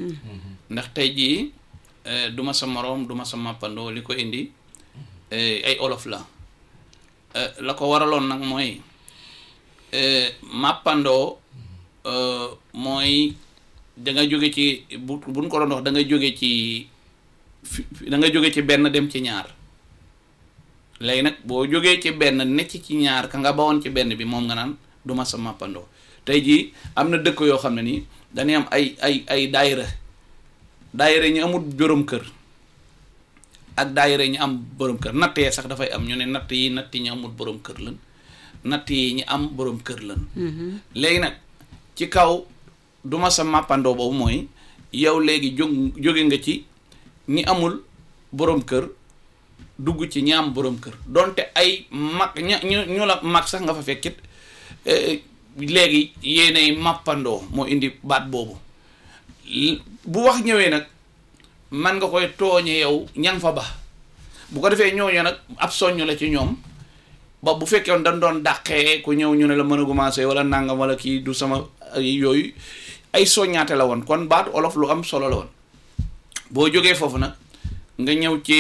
ndax tey jii eh, du ma sa moroom du ma sa màppandoo li ko indi eh, ay olof la Eh, la ko waraloon nag mooy eh, màppandoo eh, mooy da nga jóge ci bu buñ ko doon wax da nga jóge ci fi da nga jóge ci benn dem ci ñaar léegi nag boo jógee ci benn necc ci ñaar ka nga bawoon ci benn bi moom nga naan du ma sa màppandoo tey jii am na dëkk yoo xam ne nii dañuy am ay ay ay daayira daayira ñu amul borom kër ak daayira ñu am borom kër natt yee sax dafay am ñu ne natt yi natt yi ñu amul borom kër lan natt yi ñu am borom kër lan léegi nag ci kaw du ma sa màppandoo boobu mooy yow léegi jóg jóge nga ci ñi amul borom kër dugg ci ñi am borom kër donte ay mag ña ñu ñu la mag sax nga fa fekkit eh, léegi yéenay màppandoo moo indi baat boobu L- bu wax ñëwee nag man nga koy tooñe yow ñang fa ba bu ko defee ñooñu nag ab soññ la ci ñoom ba bu fekkee woon dañ doon dàqee ku ñëw ñu ne la mën a commencé wala nangam wala kii du sama ay yooyu ay soññaate la woon kon baatu olof lu am solo la woon boo jógee foofu nag nga ñëw ci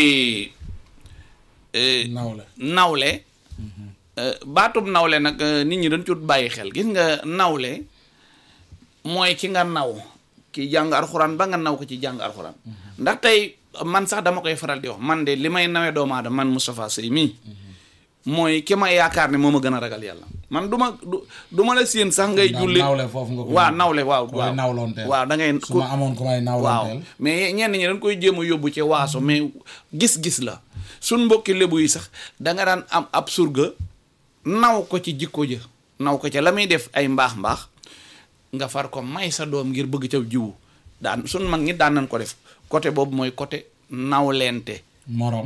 eh, nawle nawle euh, baatub nawle nag euh, nit ñi dañ cut bàyyi xel gis nga nawle mooy ki nga naw ki jàng alxuraan ba nga naw ko ci jàng alxuraan ndax tey man sax dama koy faral di wax man de li may nawee doomu aadama man Moustapha Sey mii mooy ki ma yaakaar ne moo ma gën a ragal yàlla man du ma du du ma la séen sax ngay Ndax julli nawle foofu nga ko waaw nawle waaw koy waaw nawloonteel. waaw da ngay su ma amoon ku may waaw nawloonteel mais ñenn ñi dañ koy jéem a yóbbu ci waaso mais gis-gis la suñ mbokki lébu yi sax da nga daan am ab surga naw ko ci jikko ja naw ko ca la muy def ay mbaax mbaax nga far ko may sa doom ngir bëgg ca jiwu daan suñ mag ñi daan nañ ko def côté boobu mooy côté nawlente morom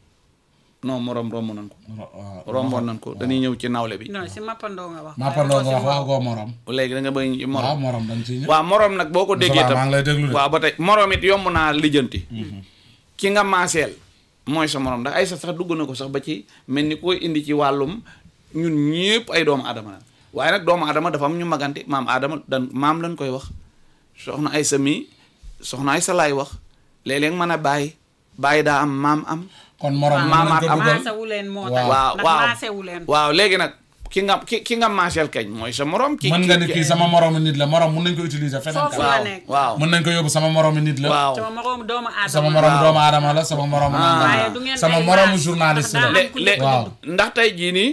non morom romb nañ ko ro- waaw. romboon nañ ko dañuy ñëw ci nawle bi non si mappandoo nga wax. mappandoo nga wax waxagoo morom léegi da nga bëgg ci morom waaw morom dañ ciy ñëw waaw morom nag boo ko déggee Moustapha, tam maa ngi lay déglu de. waaw ba tey morom it yomb naa lijjanti ki nga maaseel mooy sa morom ndax ay sax sax dugg na ko sax ba ci mel ni koy indi ci wàllum ñun ñëpp ay doomu aadama la waaye nag doomu aadama dafa am ñu magante maam aadama dan maam lañ koy wax soxna ay sa mii soxna ay sa laay wax léeg-léeg mën a bàyyi bàyyi daa am maam am kon morom mën maamaat nañ ko am. dugal maasewu leen moo Waaw. tax. waaw ndax waaw maasewu leen. waaw léegi nag ki nga ki ki nga maaseel kañ mooy sa morom ki mën nga ni kii sama moroomu nit la morom mën nañ ko utiliser feneen Foofu ka la waaw nekk. waaw mën nañ ko yóbbu sama moroomu nit la waaw sama moroomu doomu aadama. sama moroomu Waaw. doomu aadama la sama moroomu nangam la. waaye du ngeen sama ay moroomu maas, journaliste ndax la daa lé- am ku lé- nekk waaw ndax tey jii nii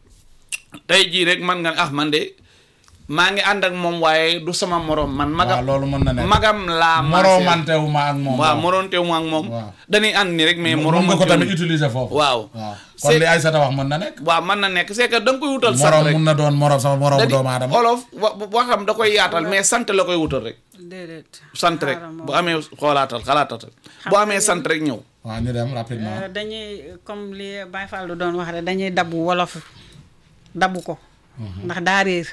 tey jii rek man nga ah man de maa ngi ànd ak moom waaye du sama morom man waaw magam loolu mën na nekk magam laa moroomantewu ma ak moom waaw moronte mu ak moom Waaw. dañuy ànd ni rek mais mën morom nga ko tamit utiliser foofu waaw waaw kon C'est- li Aïssata wax mën na nekk waaw mën na nekk c'est que da nga koy wutal sant morom rek mun na doon morom sama moroomu da di doomu aadama olof wa waxam da koy yaatal mais sant la koy wutal rek déedéet. sant rek xaaral ma bu amee xoolaatal xalaatal bu amee sant rek ñëw waaw ñu dem rapidement Euh, dañuy comme li Baye Fall doon wax rek dañuy dabu wolof dabu ko. ndax daa réer.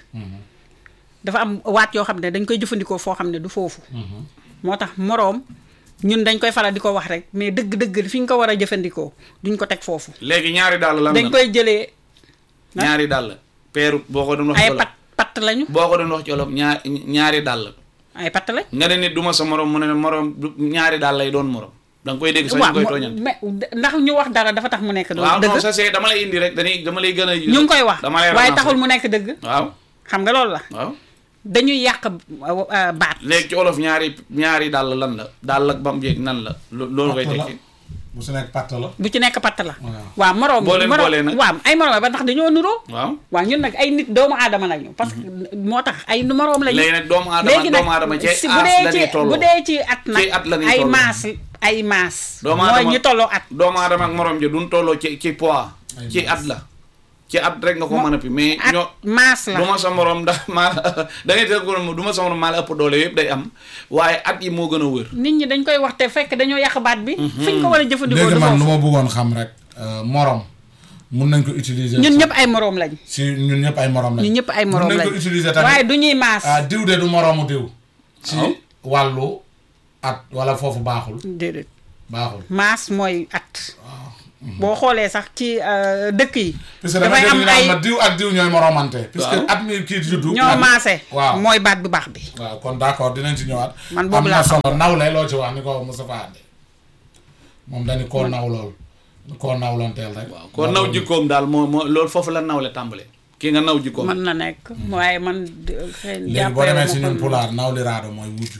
dafa am waat yoo xam ne dañ koy jëfandikoo foo xam ne du foofu. moo tax moroom ñun dañ koy faral di ko wax rek mais dëgg-dëgg fi ñu ko war a jëfandikoo duñ ko teg foofu. léegi ñaari dàll lan dañ la koy jëlee ñaari dàll peeru boo ko doon wax ci ay olof pat pat lañu boo ko doon wax ci olof ñaar ñaari dàll ay pat lañ. nga ne nit du ma sa morom mu ne ne morom du ñaari daal lay doon morom da nga koy dégg sax ñu koy mo- tooñal mais ndax ñu wax dara dafa tax mu nekk waaw dëgg non ça c'est dama lay indi rek dañuy dama lay gën a ñu ngi koy wax dama lay waaye relancer. taxul mu nekk dëgg waaw xam nga loolu la waaw dañuy yàq euh, euh, baat léegi ci olof ñaari ñaari dàll lan la dàll ak bam jeeg nan la lo- loolu koy Patt la tekki bu su nekk patt la bu ci nekk patt la Waaw. waaw moroom Boo leen moroom- boolee nag. waaw ay moroom ba ndax dañoo nuroo waaw waaw ñun nag ay nit doomu aadama lañu parce que moo tax ay moroom lañu léegi nag doomu aadama léegi nag doomu aadama ci si bu aas dee la ci ñuy tolloo bu dee ci at nag Ci at la ñuy ay tolloo. maas ay maas doomu mooy aadama ñu tolloo at doomu aadama ak morom ja duñ tolloo ci ci poids Ay ci maas. at la ci at rek nga ko mën a pi mais at ñoo maas la du ma sa morom ndax maa da ngay teg ko du ma sa morom maa la ëpp doole yëpp day am waaye at yi moo gën a wër nit ñi dañ koy wax te fekk dañoo yàq baat bi fi ñu ko war a jëfandikoo léegi du man lu foofu ma bëggoon xam rek euh, morom mun nañ ko utiliser ñun sax ñëpp ay moroom lañ si ñun ñëpp ay morom lañ ñun ñëpp ay moroom mun nañ lañ ko utiliser tamit waaye du ñuy maas ah diw de du moroomu diw ci Waaw. wàllu at wala foofu baaxul déedéet baaxul maas mooy at boo xoolee sax ci euh, dëkk yi parce que dafay dafay am am ay ay ma diw ak diw ñooy moromante puisque Waaw. at mi kii juddu ñoo at- maase waaw mooy baat bu baax bi waaw kon d'accord dinañ ci ñëwaat Man boobu am laa na solo nawle loo ci wax ni ko Moustapha ande moom dañu koo naw lool koo nawlanteel rek waaw koo naw jikkoom daal moo moo loolu foofu la nawle tàmbale kii nga naw jikkoom mën na nekk waaye man d- xëy na léegi boo jàppee demee ma si ko ñun noonu. pulaar nawliraado mooy wujju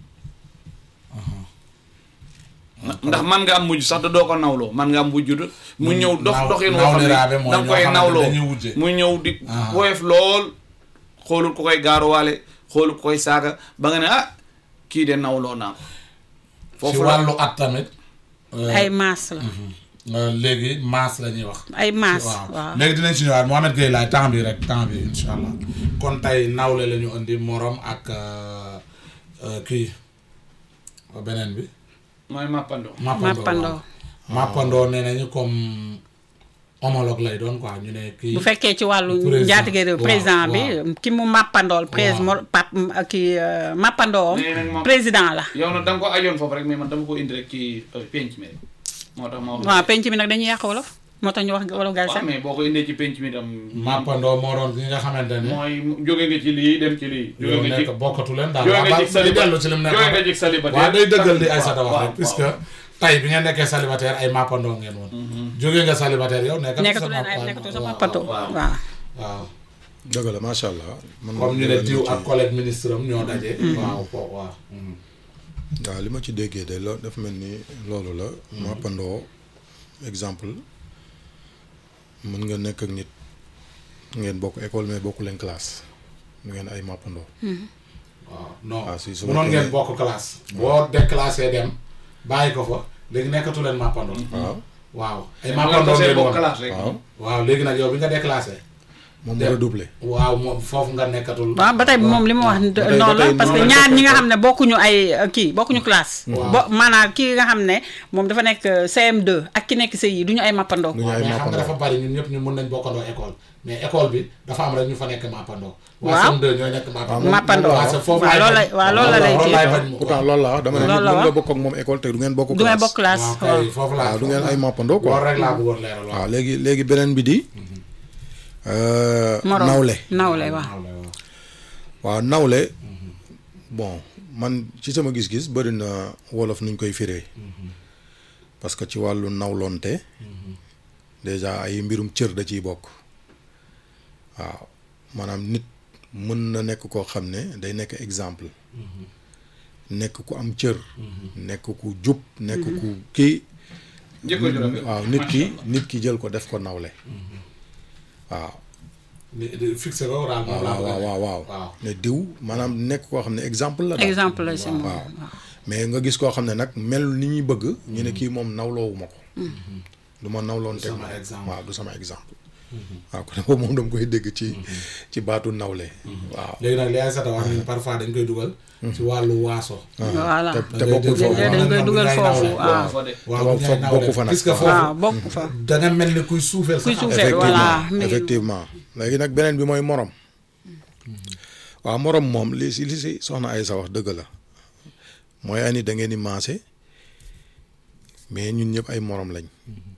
ndax man nga am mujj sax da doo ko nawloo man nga am mujj de mu ñëw dox naw- doxin woo xam nawliraabe ne mooy da nga ñoo koy xamante nawloo dañuy wujje. mu ñëw di Ah. woyof lool xoolul ku koy gaaruwaale xoolul ku koy saaga ba nga ne ah kii de nawloo naa ko ci foofu la wàllu at tamit euh, ay maas la euh, léegi maas la ñuy wax ay maas waaw waaw léegi dinañ ci ñëwaat Mohamed Gueye laay temps bi rek temps bi insha allah kon tey nawle la ñu indi morom ak euh, euh, kii beneen bi mooy mappandoo mappandoo mappandoo waaw. mappandoo nee nañu comme homologue lay doon quoi ñu ne kii bu fekkee ci wàllu Président. njaatige réew Waaw, président bi waaw. ki mu màppandool prés Waaw. pap kii euh, màppandoom Nee nañ moom- président la yow nag da nga ko ajoon foofu rek mais man dama ko indi rek ci euh, penc mi rek moo tax ma wax waaw penc mi nag dañuy yàq wolof moo tax ñu wax wolof gaal waaw sax mais boo ko indee ci penc mi tam mappandoo moo doon ki nga xamante ne mooy jóge nga ci lii dem ci lii jóge yow nga ci nekk bokkatu leen daal jóge waaw nga ba ci di dellu ci lim célibataire nekk jóge nga ci célibataire waaw day dëggal di ay waaw, sata wax waaw, rek puisque waaw. tay bi nga nekkee célibataire ay mappandoo ngeen woon jógee nga célibataire yow nekkatu nekkatu sa leen ay mapp- nekkatu sa waaw, màppandoo waaw. waaw waaw dëgg la macha allah. man comme ñu ne li diw ma ak ci- collègue ministre am ñoo daje waaw fo waaw waaw li ma ci déggee de loolu dafa mel ni loolu la. mappandoo exemple mën nga nekk ak nit ngeen bokk école mais bokku leen classe mu ngeen ay mappandoo. waaw non Ah, si, su munoon fekkee- ngeen bokk classe boo déclassé dem bàyyi ko fa léegi nekkatu leen mappandoo waaw waaw ay mais mappandoo boo ngeen bokk woon classe rek waaw waaw léegi nag yow bi nga déclassé moom mu Dem. redoublé. waaw moom foofu nga nekkatul waaw ba tey moom li mu wax ba tey- noonu ba la tey parce que noonu la ñaar ñi nga toppee xam ne bokkuñu ay euh, kii bokkuñu classe Waaw. bo maanaam kii nga xam ne moom dafa nekk euh, CM2 ak ki nekk CI du ñu ay mappandoo du ñu waaw ay mais xam nga mappandoo. dafa bari ñun ñëpp ñu mën nañ bokkandoo école mais école bi dafa am rek ñu fa nekk mappandoo waa Waaw. CM2 ñooy nekk mappandoo Mappandoo. waaw c'est foofu Waaw, laay loolu bañ. la- waaw, loolu la lay loolu kii. laay bañ mu- pourtant loolu la wax dama ne Loolu nit la mën wax. nga bokk ak moom école te du ngeen bokk du ngay classe. bokk classe waaw waaw. kay foofu laa waaw du ngeen ay mappandoo quoi. loolu rek laa bëggoon leeral waaw waaw léegi léegi beneen bi di. euh, Moroom. nawle. nawle waaw waaw waaw. waaw nawle bon man ci sama gis-gis bëri na wolof nuñ koy firee parce que ci wàllu nawlonte déjà ay mbirum cër da ciy bokk waaw maanaam nit mën na nekk koo xam ne day nekk exemple nekk ku am cër nekk ku jub nekk ku kii jikko ju rafet. waaw nit ki nit ki jël ko def ko nawle waaw Ni- di- fixé ko daal moom laa waaw bëgg a waaw def. waaw waaw ne diw maanaam nekk koo xam ne exemple la daal. exemple la si moom waaw mais nga gis koo xam ne nag mel ni ñuy bëgg ñu ne kii moom nawloowu ma ko du ma nawloon Du teg sama ma exemple. waaw du sama exemple waaw kon boobu moom dama koy dégg ci ci baatu nawle waaw léegi nag li ay sata wax ni parfois dañ koy dugal ci wàllu waaso voilà te te ngay bokkul dégg foofu dañ koy dugal foofu waaw fa de waaw Te bu foog ñuy bokku fa nag. puisque waaw foofu bokk fa da nga mel ni kuy suufeel kuy sa suufeel xam-xam. voilà effectivement mi ngi- effectivement léegi nag beneen bi mooy morom waaw morom moom li si li si soxna ay sa wax dëgg la mooy ani da ngeen di maase mais ñun ñëpp ay morom lañ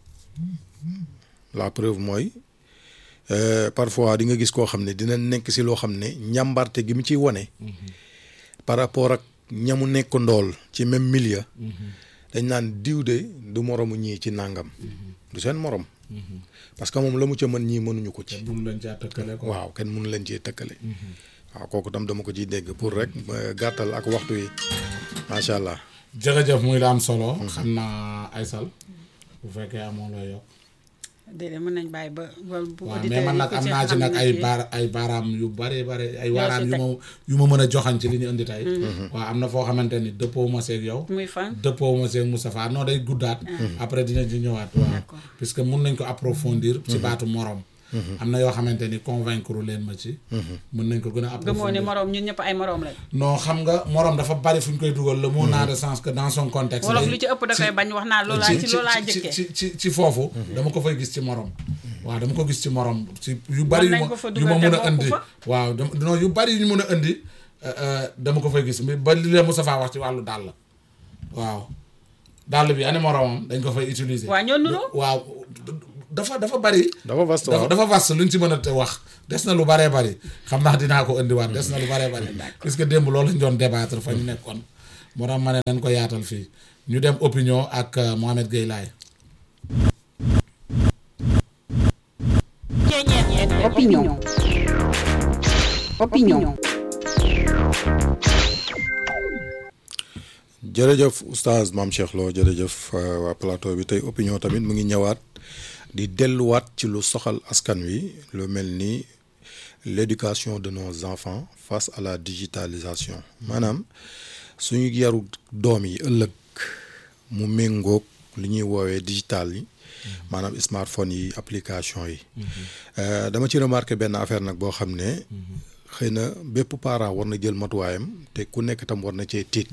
la preuve mooy euh, parfois di nga gis koo xam ne dina nekk si loo xam ne njàmbarte gi mu ciy wone par rapport ak ñamu nekk ndool ci même milieu dañ naan diw de du moromu ñii ci nàngam du seen morom parce que moom la mu ca mën ñii mënuñu ko ci bu mu leen caa tëkkale ko waaw kenn mënu leen cee tëkkale waaw kooku tam dama ko ciy dégg pour rek euh, gàttal ak waxtu yi macha allah jërëjëf muy la am solo xam naa Aysal bu fekkee amoo looy yokk déedéet mën nañ bàyyi ba ba bu waaw auditeurs mais man yi nag ku am ci naa ci xam nag ne ay kii- baar ay baaraam yu bare bare ay Yoo waaraam si yu teg. ma yu ma mën a joxañ ci li ñu indi tey waaw am na foo xamante ni dëppoo ma seeg yow muy fan dëppoo ma seeg Moustapha non day guddaat après dina ci ñëwaat waaw D'accord. puisque mun nañ ko approfondir ci baatu morom am na yoo xamante ni convaincre leen ma ci mun nañ ko gën a gëmoo approfondir ni moroom ñun ñëpp ay moroom lañ non xam nga morom dafa bari fu ñu koy dugal le mot n'a de sens que dans son contexte wolof day- lu ci ëpp da koy bañ wax naa loolaa ci loolaa jëkkee ci ci ci foofu dama ko fay gis ci morom waaw dama ko gis ci morom ci yu bari yu nañ ma ko fa yu ma dugal mën te a indi bokku fa. waaw dama non yu bari yu ñu mën a indi euh, euh, dama ko fay gis mais ba li la Moustapha wax ci wàllu dàll waaw dàll bi ani moromam dañ ko fay utiliser. waa ñoo nuroo waaw dafa dafa bari. dafa vaste dafa waaw dafa vaste luñ ci mën a te wax des na lu baree bari xam naa dinaa ko indiwaat des na lu baree bari. puisque démb loolu lañ doon débattre fa ñu nekkoon. moo tax ma ne nañ ko yaatal fii ñu dem opinion ak euh, Mohamed Gueye Laye. Opinion. Opinion. jërëjëf oustaz maam Cheikh Lo jërëjëf euh, waa plateau bi tey opinion tamit mu ngi ñëwaat di delluwaat ci lu soxal askan wi lu mel ni l'éducation de nos enfants face à la digitalisation maanaam suñu yaru doom yi ëllëg mu méngoog li ñuy woowee digital yi maanaam smartphone yi application yi Euh, dama ci remarqué benn affaire nag boo xam ne xëy na bépp parent war na jël matuwaayam te ku nekk tam war na cee tiit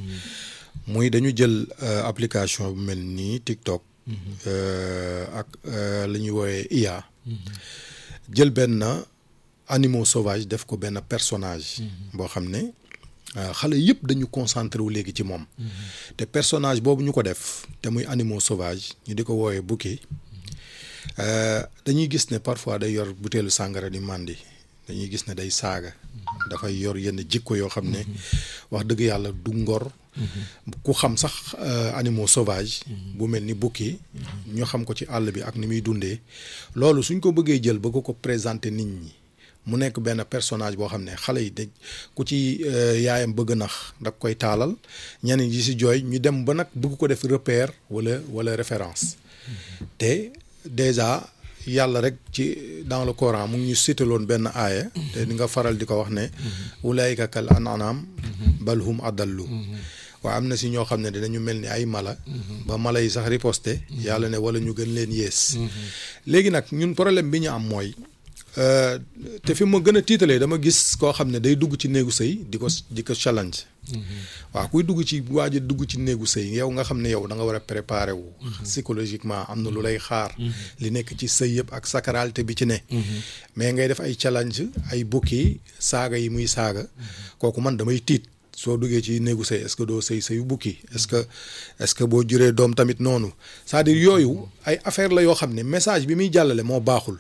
muy dañu jël euh, application bu mel nii TikTok euh, ak euh, li ñuy woowee IA jël benn animaux sauvage def ko benn personnage boo xam ne euh, xale yëpp dañu concentré wu léegi ci moom te personnage boobu ñu ko def te muy animaux sauvage ñu di ko woowee bukki Euh, dañuy gis ne parfois day yor butéelu sàngara di màndi dañuy gis ne day saaga dafay yor yenn jikko yoo xam ne wax dëgg yàlla du ngor ku xam sax euh, animaux sauvages bu mel ni bukki ñu xam ko ci àll bi ak ni muy dundee loolu suñ ko bëggee jël bëgg ko présenter nit ñi mu nekk benn personnage boo xam ne xale yi dañ ku ci euh, yaayam bëgg nax da koy taalal ñeneen yi si jooy ñu dem ba nag bëgg ko def repère wala wala référence te déjà yàlla rek ci dans le Coran mu ngi ñu citaloon benn aaya te di nga faral di ko wax ne ulaayika kal an'am bal hum adallu waaw am na si ñoo xam ne dinañu mel ni ay mala ba mala yi sax riposte yàlla ne wala ñu gën leen yées léegi nag ñun problème bi ñu am mooy euh, te fi ma gën a tiitalee dama gis koo xam ne day dugg ci néegu sëy di ko di ko challenge waaw kuy dugg ci waaj a dugg ci néegu sëy yow nga xam ne yow da nga war a préparer wu psychologiquement am na lu lay xaar li nekk ci sëy yëpp ak sacralité bi ci ne mais ngay def ay challenge ay bukki saaga yi muy saaga kooku man damay tiit soo duggee ci néegu sëy est-ce que doo sëy sëyu bukki est-ce que est-ce que boo juree doom tamit noonu c'est-à-dire yooyu ay affaire la yoo xam ne message bi muy jàllale moo baaxul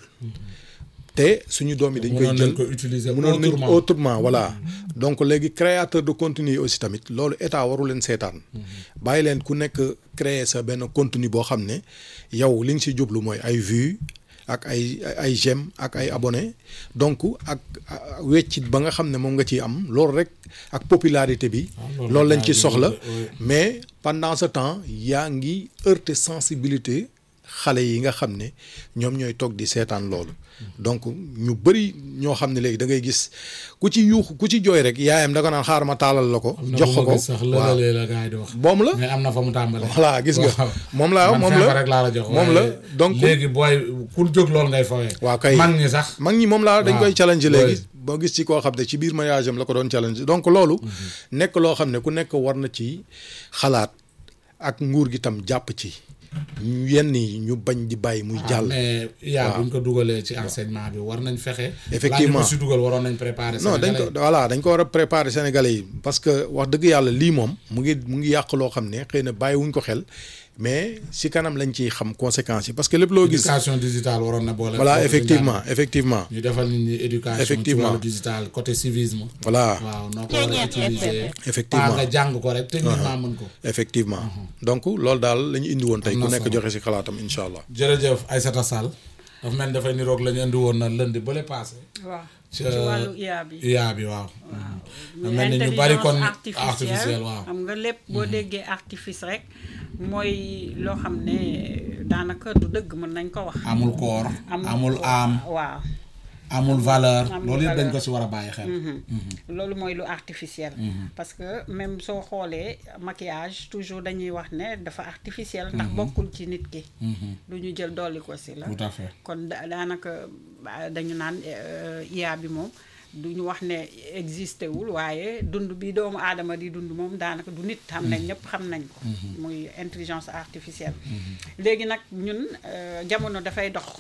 te suñu doom yi dañ koy mënoon jël nañ ko utiliser mënoon nañ autrement. autrement voilà donc léegi créateur de contenu yi aussi tamit loolu état waru leen seetaan bàyyi leen ku nekk créer sa benn contenu boo xam ne yow li nga si jublu mooy ay vues ak ay ay j'aime ak ay abonnés donc ak ah, weccit ba nga xam ne moom nga ciy am loolu rek ak popularité bi loolu loolu lañ laa ci jël, soxla oui. mais pendant ce temps yaa ngi heurter sensibilité xale yi nga xam ne ñoom ñooy toog di seetaan loolu donc ñu bëri ñoo xam ne léegi da ngay gis ku ci yuux ku ci jooy rek yaayam da ko naan xaar ma taalal la ko am na jox bu ko ma ko gis sax waaw lëlalee la gars yi di wax. moom la mais am na fa mu tàmbalee. voilà gis nga waaw. moom laa man moom feebar la rek laa la jox. moom la waaye donc léegi booy ku jóg loolu ngay fawee. waaw kay mag ñi sax. mag ñi moom laa dañ waaw, koy challenge oui. léegi boo gis ci koo xam ne ci biir mariage am la ko doon challenge donc loolu nekk loo xam ne ku nekk war na ci xalaat ak nguur gi tam jàpp ci ñu yenn yi ñu bañ di bàyyi muy jàll mais yaa waaw. buñ ko dugalee ci enseignement bi war nañ fexe. Effectivement. laa ñu ko si dugal waroon nañ préparer. non dañ ko Sénégalais voilà dañ ko war a préparer sénégalais yi parce que wax dëgg yàlla lii moom mu ngi mu ngi yàq loo xam ne xëy na bàyyiwuñ ko xel mais si kanam lañ ciy xam conséquences yi parce que lépp loo yi. gis éducation digitale waroon na boole. voilà bokk ci effectivement njàng. effectivement ñu defal nit ñi éducation. Effectivement. ci wàllu digital côté civisme. voilà waaw noo ko war a utiliser. Effectivement. pas nga jàng ko rek techniquement mën ko. effectivement donc loolu daal la ñu indi woon tey Am na ku nekk solo. joxe si xalaatam incha allah jërëjëf Aïssata Sall dafa mel ni dafay niroog la ñu indi woon na lundi bële passé. waaw ci ci wàllu IA bi IA bi waaw. muy mel ni ñu bari kon intelligence artificielle waaw. xam nga lépp boo déggee artifice rek mooy loo xam ne daanaka du dëgg mën nañ ko wax amul koor. amul am waaw amul valeur. Amul loolu yëpp dañ valeur. ko si war a bàyyi xel. loolu mooy lu artificiel parce que même soo xoolee maquillage toujours dañuy wax ne dafa artificiel ndax bokkul ci nit ki lu ñu jël dolli ko si la tout à fait. kon da- daanaka ba- dañu naan euh, IA bi moom du ñu wax ne existé wul waaye dund bi doomu aadama di dund moom daanaka du nit xam nañ ñëpp xam nañ ko muy intelligence artificielle léegi nag ñun euh, jamono dafay dox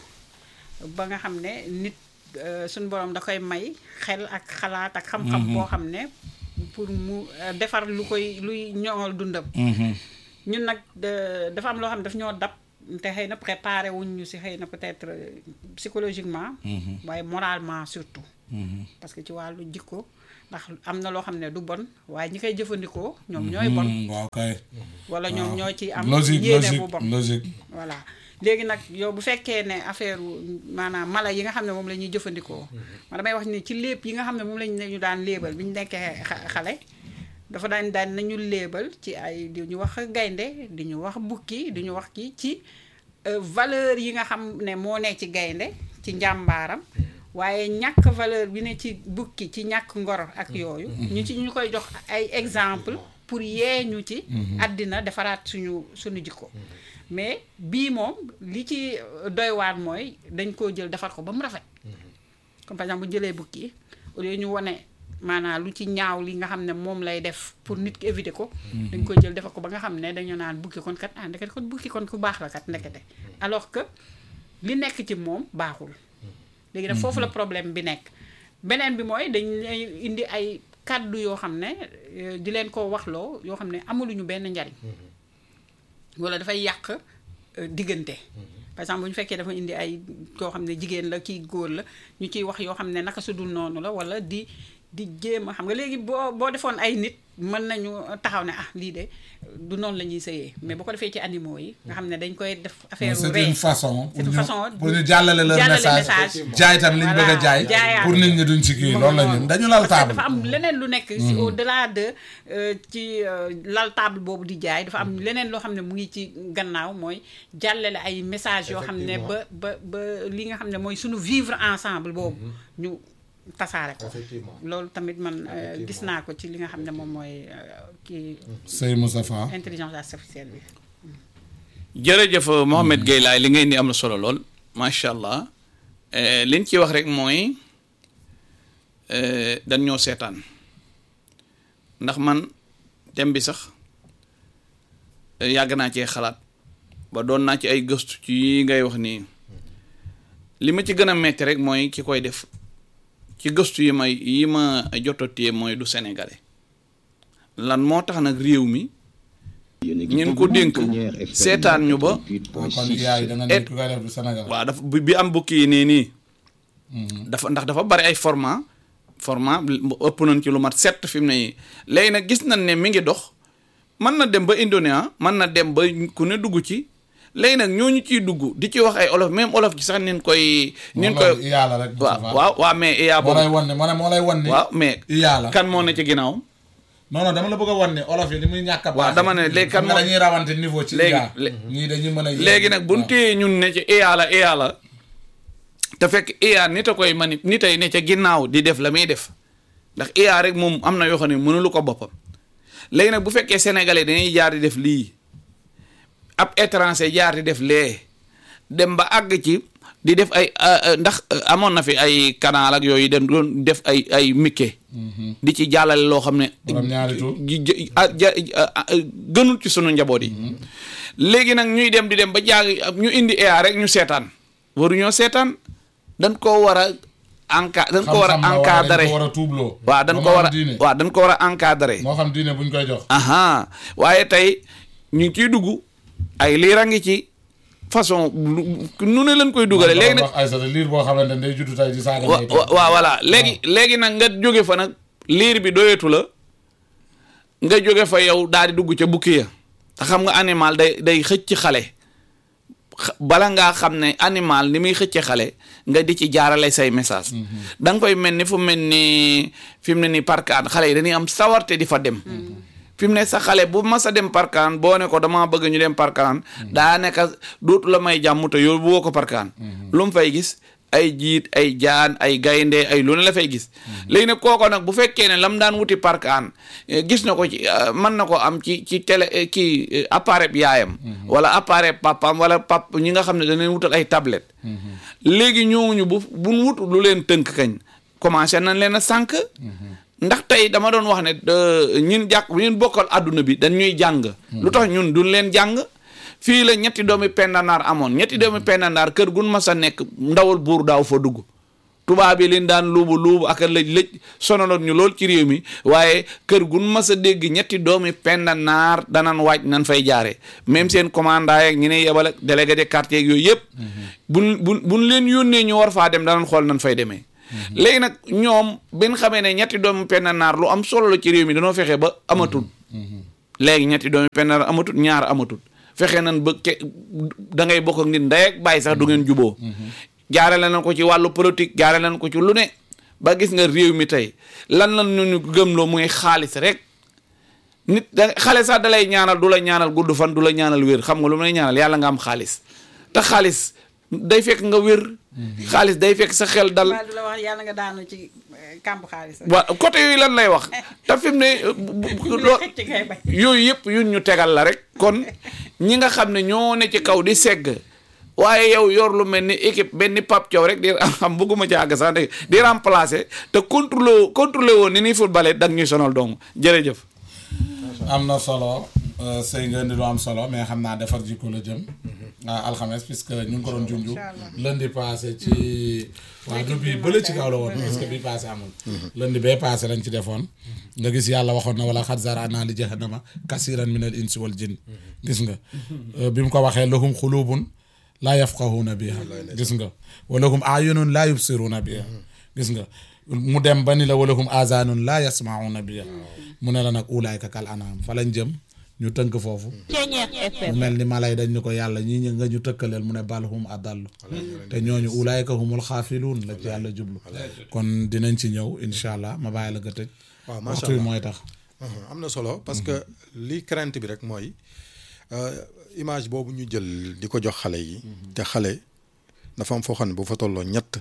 ba nga xam ne nit euh, suñu borom da koy may xel ak xalaat ak xam-xam boo xam ne pour mu euh, defar lu koy luy ñoŋal dundam ñun nag de- dafa am loo xam ne daf ñoo dab te xëy na préparé wuñ ñu si xëy na peut-être euh, psychologiquement waaye moralement surtout parce que ci wàllu jikko ndax am na loo xam ne du bon waaye ñi koy jëfandikoo ñoom ñooy bon Hmm, waaw kay wala ñoom ñoo ci am logique yéene logique bu bon logique voilà léegi nag yow bu fekkee ne affaire maanaam mala yi nga xam ne moom la ñuy jëfandikoo ma damay wax ni ci léeb yi nga xam ne moom lañ ñu daan léebal bi ñu nekkee xa- xale dafa daan daan nañu léebal ci ay di ñu wax gaynde di ñu wax bukki di ñu wax kii ci euh, valeur yi nga xam ne moo ne ci gaynde ci njàmbaaram waaye ñàkk valeur bi ne ci bukki ci ñàkk ngor ak yooyu ñu ci ñu koy jox ay exemple pour yee ñu ci àddina defaraat suñu suñu jikko mais bii moom li ci doy waar mooy dañ koo jël defar ko ba mu rafet comme par exemple bu ñu jëlee bukki au lieu ñu wone maanaam lu ci ñaaw li nga xam ne moom lay def pour nit ki éviter ko dañ ko jël defar ko ba nga xam ne dañu naan bukki kon kat ah ndekete kon bukki kon ku baax la kat ndekete alors que li nekk ci moom baaxul léegi nag foofu la problème bi nekk beneen bi mooy dañ lay indi ay kàddu yoo xam ne euh, di leen ko waxloo yoo xam ne amuluñu benn njariñ wala dafay yàq euh, diggante par exemple bu ñu fekkee dafa indi ay koo xam ne jigéen la kii góor la ñu ciy wax yoo xam ne naka su dul noonu la wala di di jéem a xam nga léegi boo boo defoon ay nit mën nañu taxaw ne ah lii de du noonu la ñuy sëyee mais boo ko defee ci animaux yi nga xam ne dañ koy def affaire c'est ree une façon c'est pour une ñu façon pour ñu jàllale leur jàllale message message. jaay tam liñ bëgg a Voilà, jaay jaayaat. pour nit ñi duñ ci kii Mu loolu la ngi ñu noonu. dañu lal Parce que table dafa am leneen lu nekk si au delà de euh, ci euh, lal table boobu di jaay dafa am leneen loo xam ne mu ngi ci gannaaw mooy jàllale ay message yoo xam ne ba ba ba li nga xam ne mooy suñu vivre ensemble boobu ñu tasaare ko effectivement loolu tamit man euh, gis naa ko ci li nga xam ne moom mooy euh, kii Sey Moustapha intelligence artificielle bi jërëjëf Mohamed Gueye laay li nga indi am na solo lool macha allah Eh, liñ ci wax rek mooy eh, dañ ñoo seetaan ndax man thème bi sax eh, yàgg naa cee xalaat ba doon naa ci ay gëstu ci yi ngay wax nii li ma ci gën a metti rek mooy ki koy def ci gëstu yi may yi ma jotatee mooy du sénégalais lan moo tax nag réew mi ñun ko dénk seetaan ñu ba kon yaay da nga ne ku koy def du Sénégal waaw dafa bi bi am bukki yi nii nii dafa ndax dafa bari ay format format ëpp nañ ci lu mat sept fi mu ne nii léegi nag gis nañ ne mi ngi dox mën na dem ba Indonéa mën na dem ba ku ne dugg ci léegi nag ñooñu ciy dugg di ci wax ay olof même olof ci sax nin koy nin koy loolu iyaa la rek waaw Moustapha. waaw waaw mais iyaa moo lay boobu wan ne moo ne moo lay wan ni waaw mais iyaa la kan moo ne ci ginnaaw non non dama la bëgg a wan ni olof yi ni muy ñàkk a waaw dama ne léegi kan xam nga moo- dañuy rawante niveau ci léegi- iyaa lé- ñii dañuy mën a léegi nag bu ñu téyee ñun ne ci IA la IA la te fekk IA nit a koy mani nit ay ne ca ginnaaw di def la muy def ndax IA rek moom am na yoo xam ne mënulu ko boppam léegi nag bu fekkee sénégalais dañuy jaar di def lii ab étranger jaar di def lee dem ba àgg ci di def ay ah, ah, ndax ah, amoon na fi ay canal ak yooyu dem doon def ay ay mikke di ci jàllale loo xam ne Borom ñaari tur. ji- ji- ah, ja- ah, ah, gënul ci sunu njaboot yi léegi nag ñuy dem di dem ba jaag ñu indi EA rek ñu seetaan waruñoo seetaan dañ koo war a enca dañ ko war a encadré dañ ko war a tuubloo waaw dañ ko moo war a xam diine waaw dañ ko war a encadré moo xam diine buñ koy jox aha waaye tey ñu ngi ciy dugg ay liira ngi ci façon lu- nu ne lañ koy dugale léegi nag wax ay sa liir boo xamante ne day juddu tey di saaga wa ndey wa- waaw voilà léegi léegi nag nga jóge fa nag liir bi doyetu la nga jóge fa yow daal di dugg ca bukki ya te xam nga animal day day xëcc xale xa- bala ngaa xam ne animal ni muy xëcce xale nga di ci jaarale say message da nga koy mel ni fu mel ni fi mu ne ni parkaan xale yi dañuy am sawarte di fa dem fi mu ne sa xale bu mas a dem parkaan boo ne ko dama bëgg ñu dem parkaan daa nekk dootu la may jàmm te yow bu woo ko parkaan lu mu fay gis ay jiit ay jaan ay gaynde ay lu ne la fay gis léegi nag kooko nag bu fekkee ne lam daan wuti parkaan eh, gis na ko ci eh, mën na ko am ci ci télé eh, kii eh, appareil bi yaayam wala appareil papaam wala pap ñi nga xam ne dañ leen wutal ay tablette léegi ñooñu bu buñ wut lu leen tënk kañ commencé nañ leen a sànq ndax tey dama doon wax ne de- ñun jàkk ñun bokkal àdduna bi dañ ñuy jàng lu tax ñun duñ leen jàng fii la ñetti doomi pendanaar amoon ñetti doomi pendanaar kër gun mas a nekk ndawal buur daaw fa dugg tubaab yi leen daan luubu luubu ak a lëj lëj sonaloon ñu lool ci réew mi waaye kër gun mas a dégg ñetti doomi penda naar danan waaj nan fay jaare même seen commandant yeeg ñi ne yebal ak délégué de quartier yooyu yëpp buñ buñ buñ leen yónnee ñu war faa dem danan xool nan fay demee léegi nag ñoom bin xamee ne ñetti doomi penda naar lu am solo la ci réew mi dañoo fexe ba amatul léegi ñetti doomi penda naar amatul ñaar amatul fexe nan ba ke da ngay bokk ak nit ndey ak bàyyi sax du ngeen juboo jaarale nañ ko ci wàllu politique jaarale nañ ko ci lu ne ba gis nga réew mi tey lan lan ñu ñu gëmloo muy xaalis rek nit da xale sax dalay ñaanal du la ñaanal gudd fan du la ñaanal wér xam nga lu mu lay ñaanal yàlla nga am xaalis te xaalis day fekk nga wér xaalis day fekk sa xel dal waaye du la wax yàlla nga daanu ci kàmb xaalis rek. waa côté yooyu lan lay wax te fi mu ne bu- bu- loo- xëcc ngay bañ. yooyu yëpp yun ñu tegal la rek kon ñi nga xam ne ñoo ne ci kaw di segg waaye yow yor lu mel ni équipe benn Pape Thiaw rek di xam bëgguma ci àgg sax de di remplacer te contrôler contrôler woon ni ñuy footballé dag ñuy sonal dong jërëjëf. am na solo euh, sëy nga indi lu am solo mais xam naa defar jikko la jëm ah alxames puisque ñu ngi ko doon junju lundi passé ci waa du bii bële ci kaw la woon parce que bii passé amul lundi bee passé lañ ci defoon nga gis yàlla waxoon na wala xat zarana li jahannama kasiran min al insi wal jinn gis nga Euh, bi mu ko waxee lahum xulubun laa yafqahuuna biha gis nga wa lahum ayunun laa yubsiruuna biha gis nga mu dem ba ni la walahum azanun laa yasmauna biha mu ne la nag ulaayka kal anaam fa lañ jëm ñu tënk foofu mu mel ni malay dañ ñu ko yàlla ñii ñi nga ñu tëkkaleel mu ne bal hum adallu te ñooñu ulaayka humul xaafiluun la ci yàlla jublu kon dinañ ci ñëw incha allah ma bàyyi la nga tëj waaw macha waxtu yi allah mooy tax Mhm, am na solo parce que li crainte bi rek mooy euh, image boobu ñu jël di ko jox xale yi. te xale dafa am foo xam ne bu fa tolloo ñett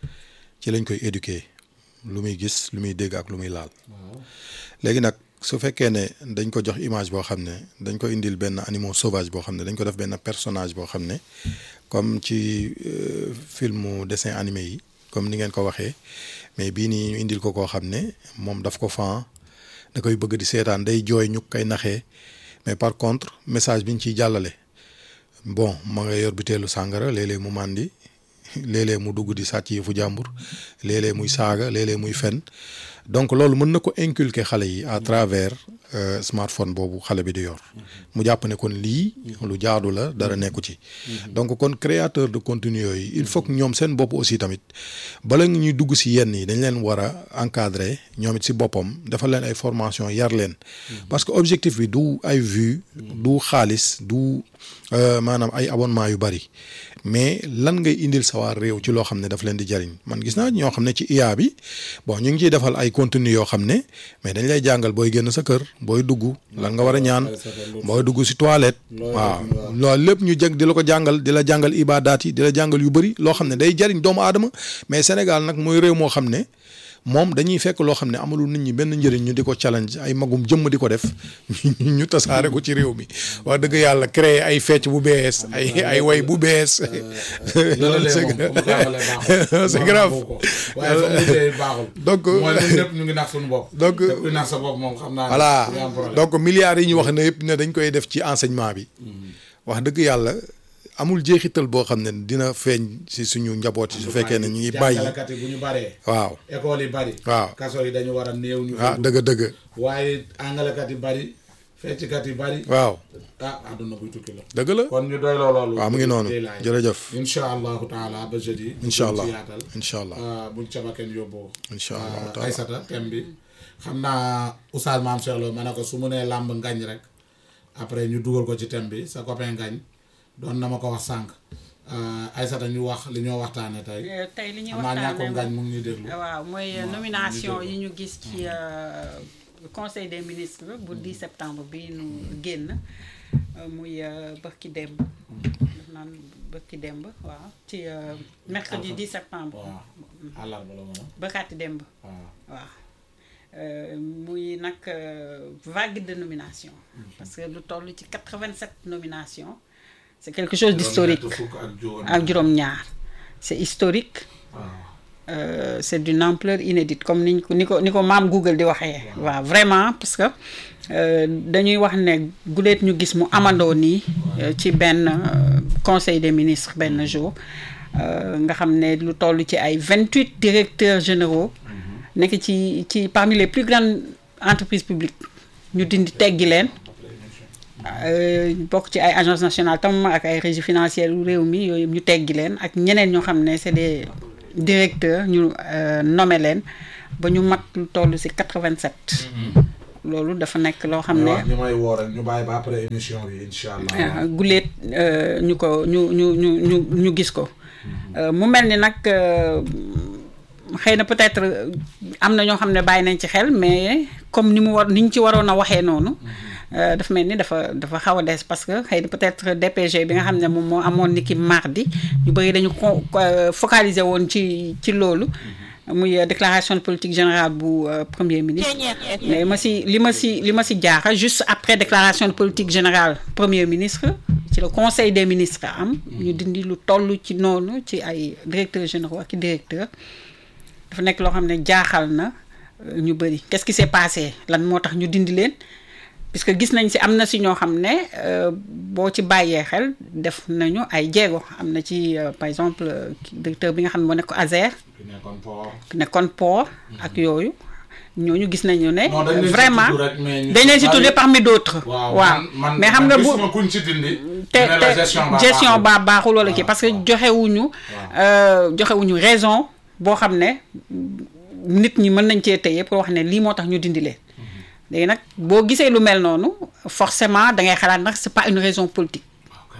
ci lañ koy éduquer lu muy gis lu muy dégg ak lu muy laal. léegi nag su fekkee ne dañ ko jox image boo xam ne dañ ko indil benn animal sauvage boo xam ne dañ ko def benn personnage boo xam ne comme ci euh, filmu dessin animé yi comme ni ngeen ko waxee mais bii nii ñu indil ko koo xam ne moom daf ko fan da koy bëgg di seetaan day jooy ñu koy naxee mais par contre message bi ñu ciy jàllale bon ma nga yor biteelu sàngara léeg-léeg mu màndi léeg-léeg mu dugg di sàcc yëfu jàmbur léeg-léeg muy saaga léeg-léeg muy fen donc loolu mën na ko inculquer xale yi à travers euh, smartphone boobu xale bi di yor mu jàpp ne kon lii lu jaadu la dara nekku ci donc kon créateur de contenu yooyu il faut que ñoom seen bopp aussi tamit bala ñuy dugg si yenn yi dañ leen war a encadrer ñoom it si boppam defal leen ay formation yar leen parce que objectif bi du ay vues du xaalis du euh, maanaam ay abonnement yu bari mais lan ngay indil sa waa réew ci loo xam ne daf leen di jariñ man gis naa ñoo xam ne ci IA bi bon ñu ngi ciy defal ay contenu yoo xam ne mais dañ lay jàngal booy génn sa kër booy dugg lan nga war a ñaan booy dugg si toilette waaw loolu lépp ñu jeg di la ko jàngal di la jàngal ibadaat yi di la jàngal yu bëri loo xam ne day jariñ doomu aadama mais Sénégal nag mooy réew moo xam ne moom dañuy fekk loo xam ne amalul nit ñi benn njëriñ ñu di ko challenge ay magum jëmm di ko def ñu tasaare ko ci réew mi wax dëgg yàlla créer ay fecc bu bees ay ay way bu bees loolu c'est c'est grave waaye fa mu tey baaxul donc mooy ñun ñëpp ñu ngi nax suñu bopp donc te kuy nax sa bopp moom xam naa ne voilà du nga am problème. donc milliards yi ñu wax ne yëpp ne dañ koy def ci enseignement bi wax dëgg yàlla amul jeexital boo xam ne dina feeñ si suñu njaboot yi su fekkee ne ñu ngi bàyyi jàngalekat yi bu ñu baree waaw école yi bari waaw kaso yi dañu war a néew ñu ah dëgg dëgg waaye àngalekat yi bari fecckat yi bari waaw ah àdduna buy tukki la dëgg la kon ñu doy loo loolu waaw mu ngi noonu tey laay. jërëjëf incha allahu taala ba jeudi incha allah ci yaatal incha allah ah, buñ cabaken yóbboo incha allah ah, Aysata thème bi xam naa Oustaz Mame Cheikh Lo ma ne ko su mu nee làmb ngañ rek après ñu dugal ko ci thème bi sa copain ngañ doon na ma ko wax sànq ah, Aysata ñu wax li ñoo waxtaane tey Euh, tey li ñuy xam naa ñàkkum ngañ waxtaanee mu ngi ñuy déglu waaw mooy waaw, nomination ñu yi ñu gis ci euh, conseil des ministres bu 10 septembre bi nu génn euh, muy euh, bërki démb daf naan bërki démb waaw ci euh, mercredi 10 septembre waaw àllarba la woon bërkaati démb waaw waaw Euh, muy nag euh, vague de nomination parce que lu toll ci 87 nominations c'est quelque chose d'historique fukk ak juróom ak juróom-ñaar c'est historique waaw euh, c'est d'une ampleur inédite comme niñ ko ni ko ni ko maam Google di waxee waaw vraiment parce que euh, dañuy wax ne guleet ñu gis mu amandoo nii euh, ci benn euh, conseil des ministres benn jour euh, nga xam ne lu toll ci ay vingt huit directeurs généraux nekk ci ci parmi les plus grandes entreprises publiques ñu dindi teggi leen euh, bokk ci ay agence nationale tam ak ay régie financière yu réew mi yooyu ñu teggi leen ak ñeneen ñoo xam ne c'est des directeurs ñu euh, nommé leen ba ñu mat lu toll ci quatre vingt sept loolu dafa nekk loo xam ne wax ñu may woo rek ñu bàyyi ba après émission bi incha allah. ah guléet euh, ñu ko ñu ñu ñu ñu ñu gis ko Euh, mu mel ni nag euh, xëy na peut-être euh, am na ñoo xam ne bàyyi nañ ci xel mais comme ni mu war ni ñu ci waroon a waxee noonu euh, dafa mel ni dafa dafa xaw a des parce que xëy na peut-être DPG bi nga xam ne moom moo amoon ni ki mardi ñu bëri dañu ko euh, focaliser woon ci ci loolu muy euh, déclaration de politique générale bu euh, premier ministre mais ma si li ma si li ma si jaaxal juste après déclaration de politique générale premier ministre ci le conseil des ministres am ñu dindi lu toll ci noonu ci ay directeurs généraux ak i directeurs dafa nekk loo xam ne jaaxal na euh, ñu bëri qu'est-ce qui s'est passé lan moo tax ñu dindi leen puisque gis nañ si am na si ñoo xam ne euh, boo ci bàyyee xel def nañu ay jéego am na ci euh, par exemple euh, directeur bi nga xam ne moo nekk ASER ki nekkoon port. nekkoon port ak yooyu ñooñu gis nañu ne Non, dañ leen si vraiment tudd rek, mais ñu dañ leen si bari- tuddee parmi d'autres waaw waaw man man mais xam nga man bu gisuma kuñ ci dindi. te ñu ne la te gestion baa gestion baaxul. baa baaxul wala kii waaw, parce que waaw. joxewuñu euh, joxewuñu raison boo xam ne nit ñi mën nañ cee téye pour wax ne lii moo tax ñu dindi leen léegi nag boo gisee lu mel noonu forcément da ngay xalaat nag c'est pas une raison politique ok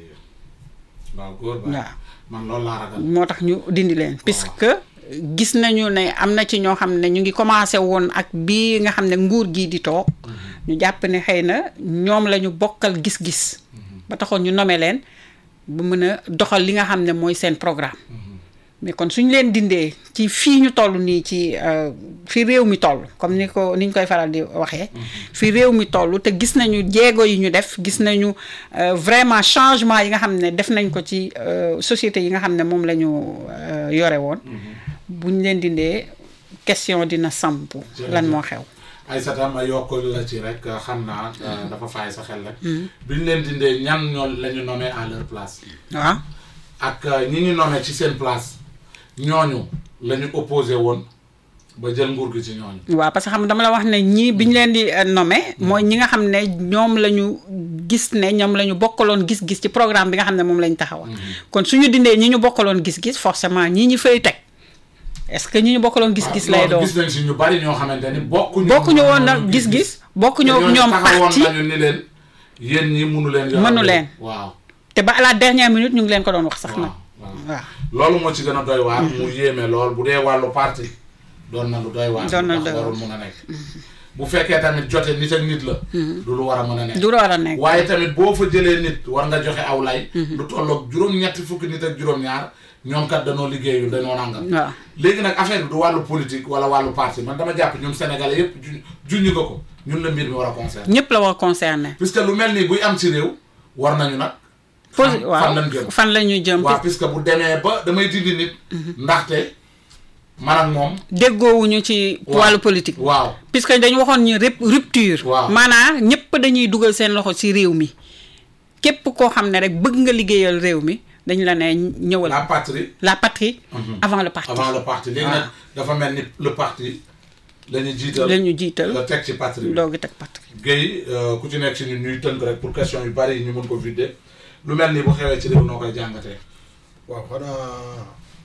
waaw góor ba waaw man loolu laa ragal. moo tax ñu dindi leen puisque gis nañu ne am na ci ñoo xam ne ñu ngi commencé woon ak bii nga xam ne nguur gii di toog ñu jàpp ne xëy na ñoom la ñu bokkal gis-gis ba taxoon ñu nommer leen ba mën a doxal li nga xam ne mooy seen programme mais kon suñu leen dindee ci fii ñu toll nii ci euh, fi réew mi toll comme ni ko ni ñu koy faral di waxee fi réew mi toll te gis nañu jéego yi ñu def gis nañu euh, vraiment changement yi nga xam ne def nañ ko ci euh, société yi nga xam ne moom la ñu euh, yore woon bu ñu leen dindee question dina samp lan moo xew Aïssata ma yokk la ci rek xam naa euh, dafa faay sa xel rek. bi ñu leen dindee ñan ñoo la ñu nommé à leur place. waaw ak euh, ñi ñu nommé ci seen place ñooñu la ñu opposé woon ba jël nguur gi ci ñooñu. waaw parce que xam nga dama la wax ne ñii bi ñu leen di euh, nommé mooy ñi nga xam ne ñoom la ñu gis ne ñoom la ñu bokkaloon gis-gis ci programme bi nga xam ne moom la ñu taxawal kon suñu dindee ñi ñu bokkaloon gis-gis forcément ñii ñu fay teg est-ce que ñi ñu bokkaloon gis-gis lay loolu doon gis nañ si ñu bari ñoo xamante ni bokkuñu. bokkuñu woon nag gis-gis bokkuñu ñoom ñoom taxawoon parti nañu ni leen yéen ñi mënu leen. yor Mënu réew. leen. waaw te ba à la dernière minute ñu ngi leen ko doon wax sax nag waaw waaw. waaw loolu moo ci gën a doy waar. mu yéeme lool bu dee wàllu parti doon na lu doy waar. Doon na ndax doy warul mën a nekk. bu fekkee tamit jote nit ak nit la. du lu war a mën a nekk. du war a nekk waaye tamit boo fa jëlee nit war nga joxe aw lay. lu tolloog juróom-ñetti fukki nit ak juróom-ñaar ñoom kat danoo liggéeyul dañoo nangam. waaw léegi nag affaire bi du wàllu politique wala wàllu parti man dama jàpp ñun sénégalais yépp ju junñu nga ko ñun la mbir mi war a concerner. ñëpp la war a concerner puisque lu mel nii buy am ci réew war nañu nag. posi fan fan waaw lañ jëm. fan la ñuy jëm waaw puisque bu demee ba damay dindi nit. ndaxte man ak moom. déggoowuñu ci waaw. wàllu politique waaw puisque dañu waxoon ñu rep- rupture Waaw. maanaam ñëpp dañuy dugal seen loxo ci réew mi képp koo xam ne rek bëgg nga liggéeyal réew mi dañu la ne ñëwal la patrie la patrie Mhm. avant le parti avant le parti léegi nag dafa mel ni le parti la ñu jiital. la ñu jiital nga teg ci patrie bi. doogi teg patrie Guèye euh, ku ci nekk si ñun ñuy tënk rek pour question yu bari yi ñu mën ko vider lu mel ni bu xewee ci réew noo koy jàngatee. waaw xanaa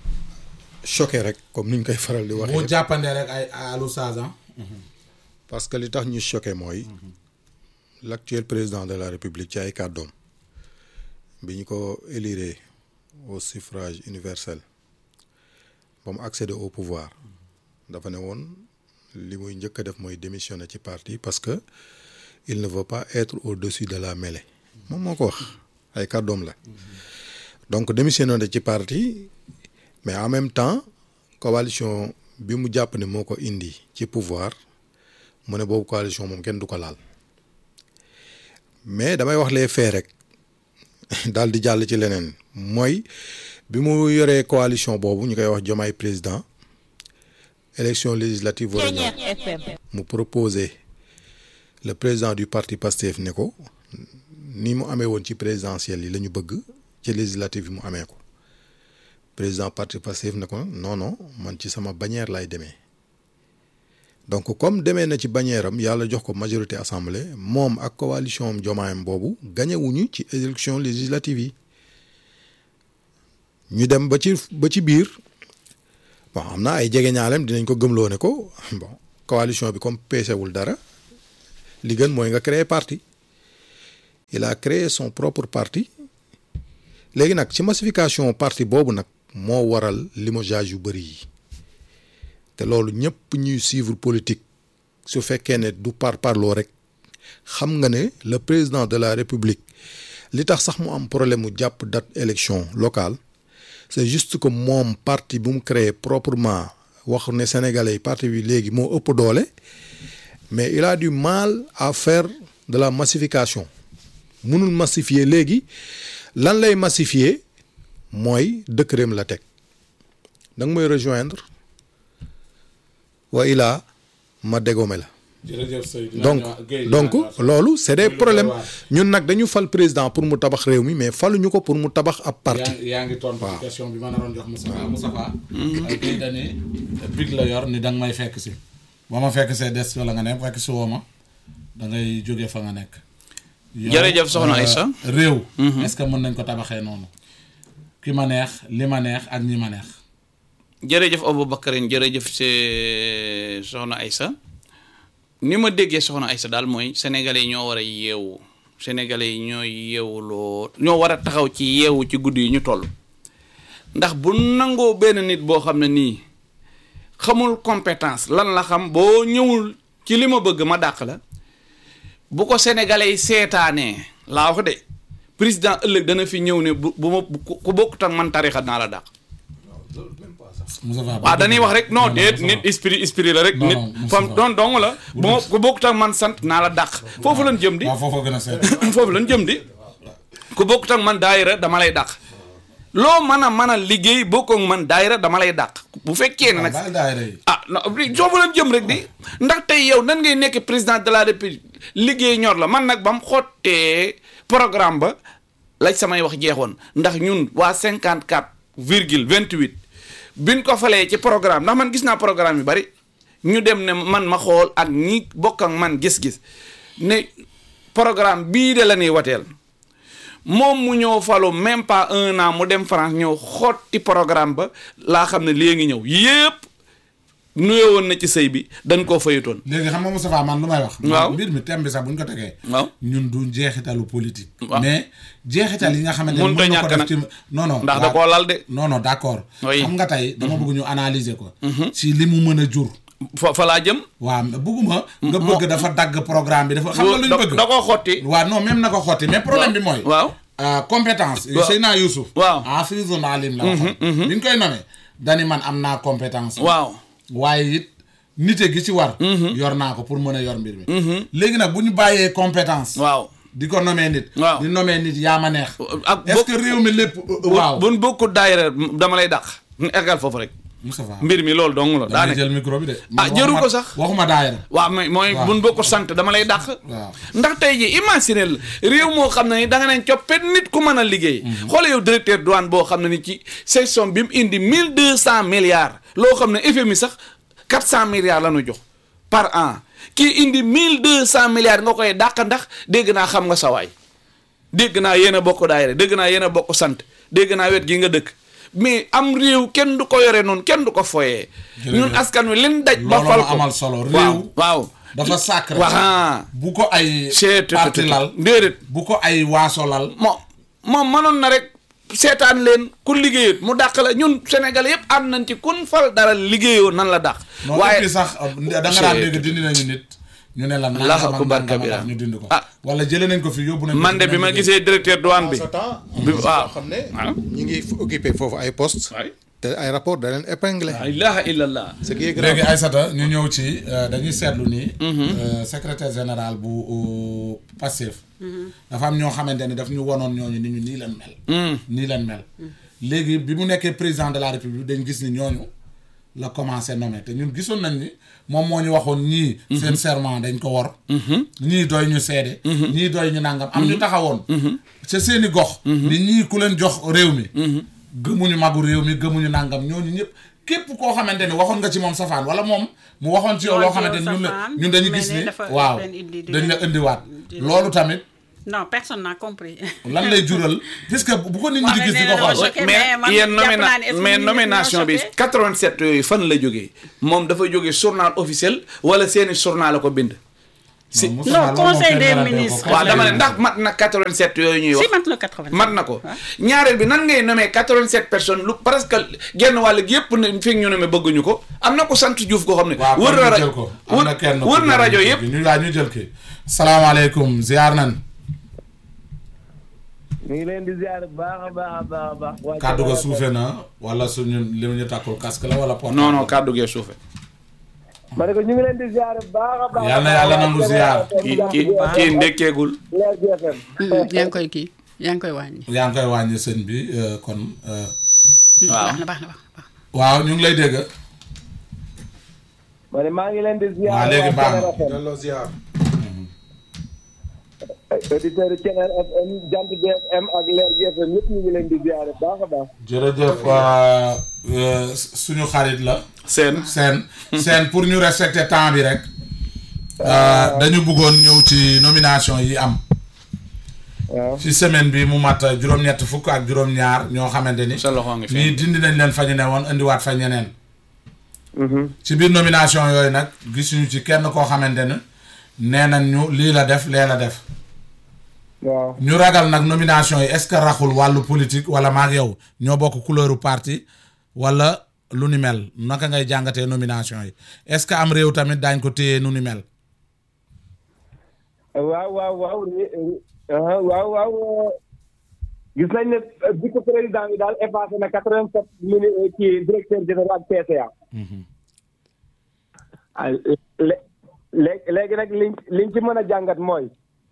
choqué rek comme ni ñu koy faral di boo waxee jàppandee rek ay alu saasan. parce que li tax ñu choqué mooy l'actuel président de la république ci ay kàddoom bi ñu ko élire au suffrage universel ba mu accéder au pouvoir dafa ne woon li muy njëkk a def mooy démissionner ci parti parce que il ne veut pas être au-dessus de la mêlée moom moo ko wax ay kàddoom la donc démissionner na ci parti mais en même temps coalition bi mu jàpp ne moo ko indi ci pouvoir mu ne boobu coalition moom kenn du ko laal mais damay wax les faits rek daal di jàll ci leneen mooy bi mu yoree coalition boobu ñu koy wax Diomaye président élection législative war a ñëw mu proposé le président du parti PASTEF ne ko ni mu amee woon ci présidentielle yi la ñu bëgg ci législative yi mu amee ko président parti Pastef ne ko non non man ci sama bannière lay demee donc comme demee na ci bannière am yàlla jox ko majorité assemblée moom ak coalition am jomaayam boobu gañewuñu ci élection législative yi ñu dem ba ci ba ci biir bon am na ay jegeñaaleem dinañ ko gëmloo ne ko bon coalition bi comme peesewul dara li gën mooy nga créer parti il a créé son propre parti léegi nag ci massification parti boobu nag moo waral limogeage yu bëri yi te loolu ñëpp ñuy suivre politique su fekkee ne du par parloo rek xam nga ne le président de la république li tax sax mu am problème mu jàpp date élection locale c'est juste que moom parti bu mu créé proprement wax ne sénégalais yi parti bi léegi moo ëpp doole mais il a du mal à faire de la massification mënul massifier léegi lan lay massifier mooy décret la teg da nga may rejoindre wa ilaa ma dégome la jërëjëf Seydou donc donc loolu c'est des problèmes ñun nag dañu fal président pour mu tabax réew mi mais faluñu ko pour mu tabax ab parti yaa yaa ngi tontu ci question bi ma naroon jox Moustapha Moustapha ay kay dani big la yor ni da nga may fekk si ba ma fekk see des wala nga ne fekk si woo ma da ngay jóge fa nga nekk yow, Jërëjëf soxna euh, Aïssa. réew est-ce que mën nañ ko tabaxee noonu ki ma neex li ma neex ak ñi ma neex jërëjëf Aboubacarine jërëjëf si soxna Aïssa ni ma déggee soxna Aïssa daal mooy sénégalais yi ñoo war a yeewu sénégalais yi ñoo yeewuloo ñoo war a taxaw ci yeewu ci guddi yi ñu toll ndax bu nangoo benn nit boo xam ne nii xamul compétence lan la xam boo ñëwul ci li ma bëgg ma dàq la bu ko sénégalais yi seetaanee laa wax de président ëllëg dana fi ñëw ne bu bu ma bu ku bokkut ak man tarixa naa la dàq Moustapha waaw dañuy wax rek non déet nit esprit esprit la rek Non, nit non, Moustapha. fam doon dong la bu ma ku bokkut ak man sant naa la dàq foofu lañ jëm di waaw foofu gën a seet foofu lañ jëm di ku bokkut ak man daayira dama lay dàq loo mën a mën a liggéey bokk ak man daayira dama lay dàq bu fekkee ne nag baal daayira yi ah non foofu lañ jëm rek di ndax tey yow nan ngay nekk président de la république liggéey ñor la man nag ba mu xottee programme ba laaj samay wax jeexoon ndax ñun waa 54 virgule 28 biñ ko falee ci programme ndax man gis naa programme yu bari ñu dem ne man ma xool ak ñi bokk ak man gis-gis ne programme bii de la ñuy wateel moom mu ñëw falu même pas un an mu dem France ñëw xotti programme ba laa xam ne léegi ñëw yépp nuyoo woon na ci sëy bi dañ koo fayutoon léegi xam nga Moustapha man lu may wax Waaw. mbir mi thème bi sax bu ñu ko tegee waaw ñun du jeexitalu politique Waaw. mais jeexital yi nga xamante ne Mënut a mën na ko ñàkk def nag. ci non non ndax da waaw. koo lal de non non d'accord Oui. xam nga tey dama bëgg ñu analyser ko ci li mu mën a jur fa fa laa jëm waaw bëgguma nga bëgg dafa dagg programme bi dafa xam nga lu ñu da bëgg da koo xotti waaw non même na ko xotti mais problème bi mooy waaw euh, compétence Waaw. Seyna Youssouf Waaw. hafizun alim la waxoon bi ñu koy nommé dani man am naa compétence waaw waaye it nite gi ci war yor naa ko pour mën a yor mbir mi léegi nag bu ñu bàyyee compétence waaw di ko nomee nit Waaw. di nomee nit yaa ma neex ak est-ce que réew mi lépp waaw buñ bokkut daayira dama lay dàq ñu eggal foofu rek Moustapha mbir mi loolu dong la daa damay nekk jël micro bi de Ah, man jëru waxuma- ko sax. waxuma daayira waaw mais mooy Waaw. buñ bokkut sant dama lay dàq waaw ndax tey ji imaginer la réew moo xam ne ni da nga neen coppet nit ku mën a liggéey xoole yow directeur douane boo xam ne ni ci section bi mu indi mille deux cent milliards loo xam ne FMI sax quatre cent milliards la ñu jox par an kii indi mille deux cent milliards nga koy dàq ndax dégg naa xam nga sawaay dégg naa yéen a bokk daayira dégg naa yéen a bokk sant dégg naa wet gi nga dëkk mais am réew kenn du ko yore noonu kenn du ko foyee ñun askan wi leen daj ba loolu fal ma ko amal solo waaw réew waaw dafa sacré waa bu ko ay seet parti lal déedéet bu ko ay waaso lal moom moom mënoon na rek seetaan leen ku liggéeyut mu dàq la ñun Sénégal yëpp am nañ ci kun fal dara liggéeyoo nan la dàq. non et puis sax da nga daan dégg dindi nañu nit ñu ne la Allahu nangam ak akbar nangam kabira. ak ñu dindi ko Ah. wala jëlee nañ ko fi yóbbu nañ ko man fi de bi ma nañ gisee directeur douane bi. ce temps bi waaw xam ne waaw. ñi ngi occupé foofu ay poste waay te ay rapport da leen épinglé la ilaha illallah. ce qui est ko. grave léegi Aïssata ñu ñëw ci euh, dañuy seetlu ni euh, secrétaire général bu euh, Pastef dafa am ñoo xamante ni daf ñu wonoon ñooñu ni ñu nii leen mel nii leen mel léegi bi mu nekkee président de la république dañ gis ni ñooñu la commencé nommé te ñun gisoon nañ ni moom moo ñu waxoon ñii seen serment dañ ko wor ñii doy ñu seede ñii doy ñu nangam am ñu taxawoon ca seeni gox ni ñii ku leen jox réew mi gëmuñu magu réew mi gëmuñu nangam ñooñu ñëpp képp koo xamante ni waxoon nga ci moom safaan wala moom mu waxoon ci yow loo xamante ni ñun la safaan, ñun dañu mais gis ne ni dafa waaw leen indi di dañ la leen- indiwaat di leen- loolu tamit non personne n'a compris. lan lay jural puisque bu ko nit ñi di Waaw, gis mais di ko nee na xool choqué, mais man mais yéen jàpp nomina naa ne est-ce que mais nit ñi dañoo nomination bi choqué? 87 yooyu fan la jógee moom dafa jógee journal officiel wala seeni journal la ko bind. si Moussa Non, Fall moom conseil kenn des garantee ko. ministres. waaw dama ne Conseil ndax mat na 87 yooyu ñuy si wax. mat na 80. mat na ko ñaareel bi nan ngay nommé 87 personnes lu presque genn wàll gi yëpp ne fi ñu nommé bëgguñu ko am na ko sant Diouf koo xam ne. waaw wër kon na ñu ra jël ko am na kenn wër ku na jël rajo kii yëpp. bi. ñu waa ñu jël kii salaamaaleykum ziar nan ñu ngi leen di ziar bu baax a baax a baax a baax. waa kàddu ga Thiel suufe na wala suñu li ñu takkul casque la wala portable non non kàddu gee suufe ma ne ko ñu ngi leen di ziar bu baax a baax. Yal na yàlla nangu ziar. kii kii kii ndekkeegul. Leer GFM. yaa ngi koy kii yaa ngi koy wàññi. yaa ngi koy wàññi sëñ bi euh, kon euh, waaw baax na baax na baax na. waaw ñu ngi lay dégg ma ne maa ngi leen di ziar. waaw léegi baax na. Thiel FM. delloo ziar. auditeur yi Thiel FM Jant GFM ak Leer GFM ñëpp ñu ngi leen di ziar bu baax a baax. jërëjëf euh, euh, suñu xarit la seen. seen seen pour ñu respecter temps bi rek euh, dañu bëggoon ñëw ci nomination yi am waaw ci semaine bi mu mat juróom-ñett fukk ak juróom-ñaar ñoo xamante ni sa loxo ngi fi. ñii dindi nañ leen fa ñu ne woon indiwaat fa ñeneen Mhm. ci biir nomination yooyu nag gisuñu ci kenn koo xamante ne nee nañ ñu lii la def lee la def waaw ñu ragal nag nomination yi est-ce que raxul wàllu politique wala maag yow ñoo bokk couleuru parti wala lu ni mel naka ngay jàngatee nomination yi est-ce que am réew tamit daañ ko téye nu ni mel waaw waaw waaw ah, waaw waaw gis nañ ne vice président bi daal effacé na quatre vingt sept mini kii directeur général PCA. ah lé- lé- léegi nag liñ liñ ci mën a jàngat mooy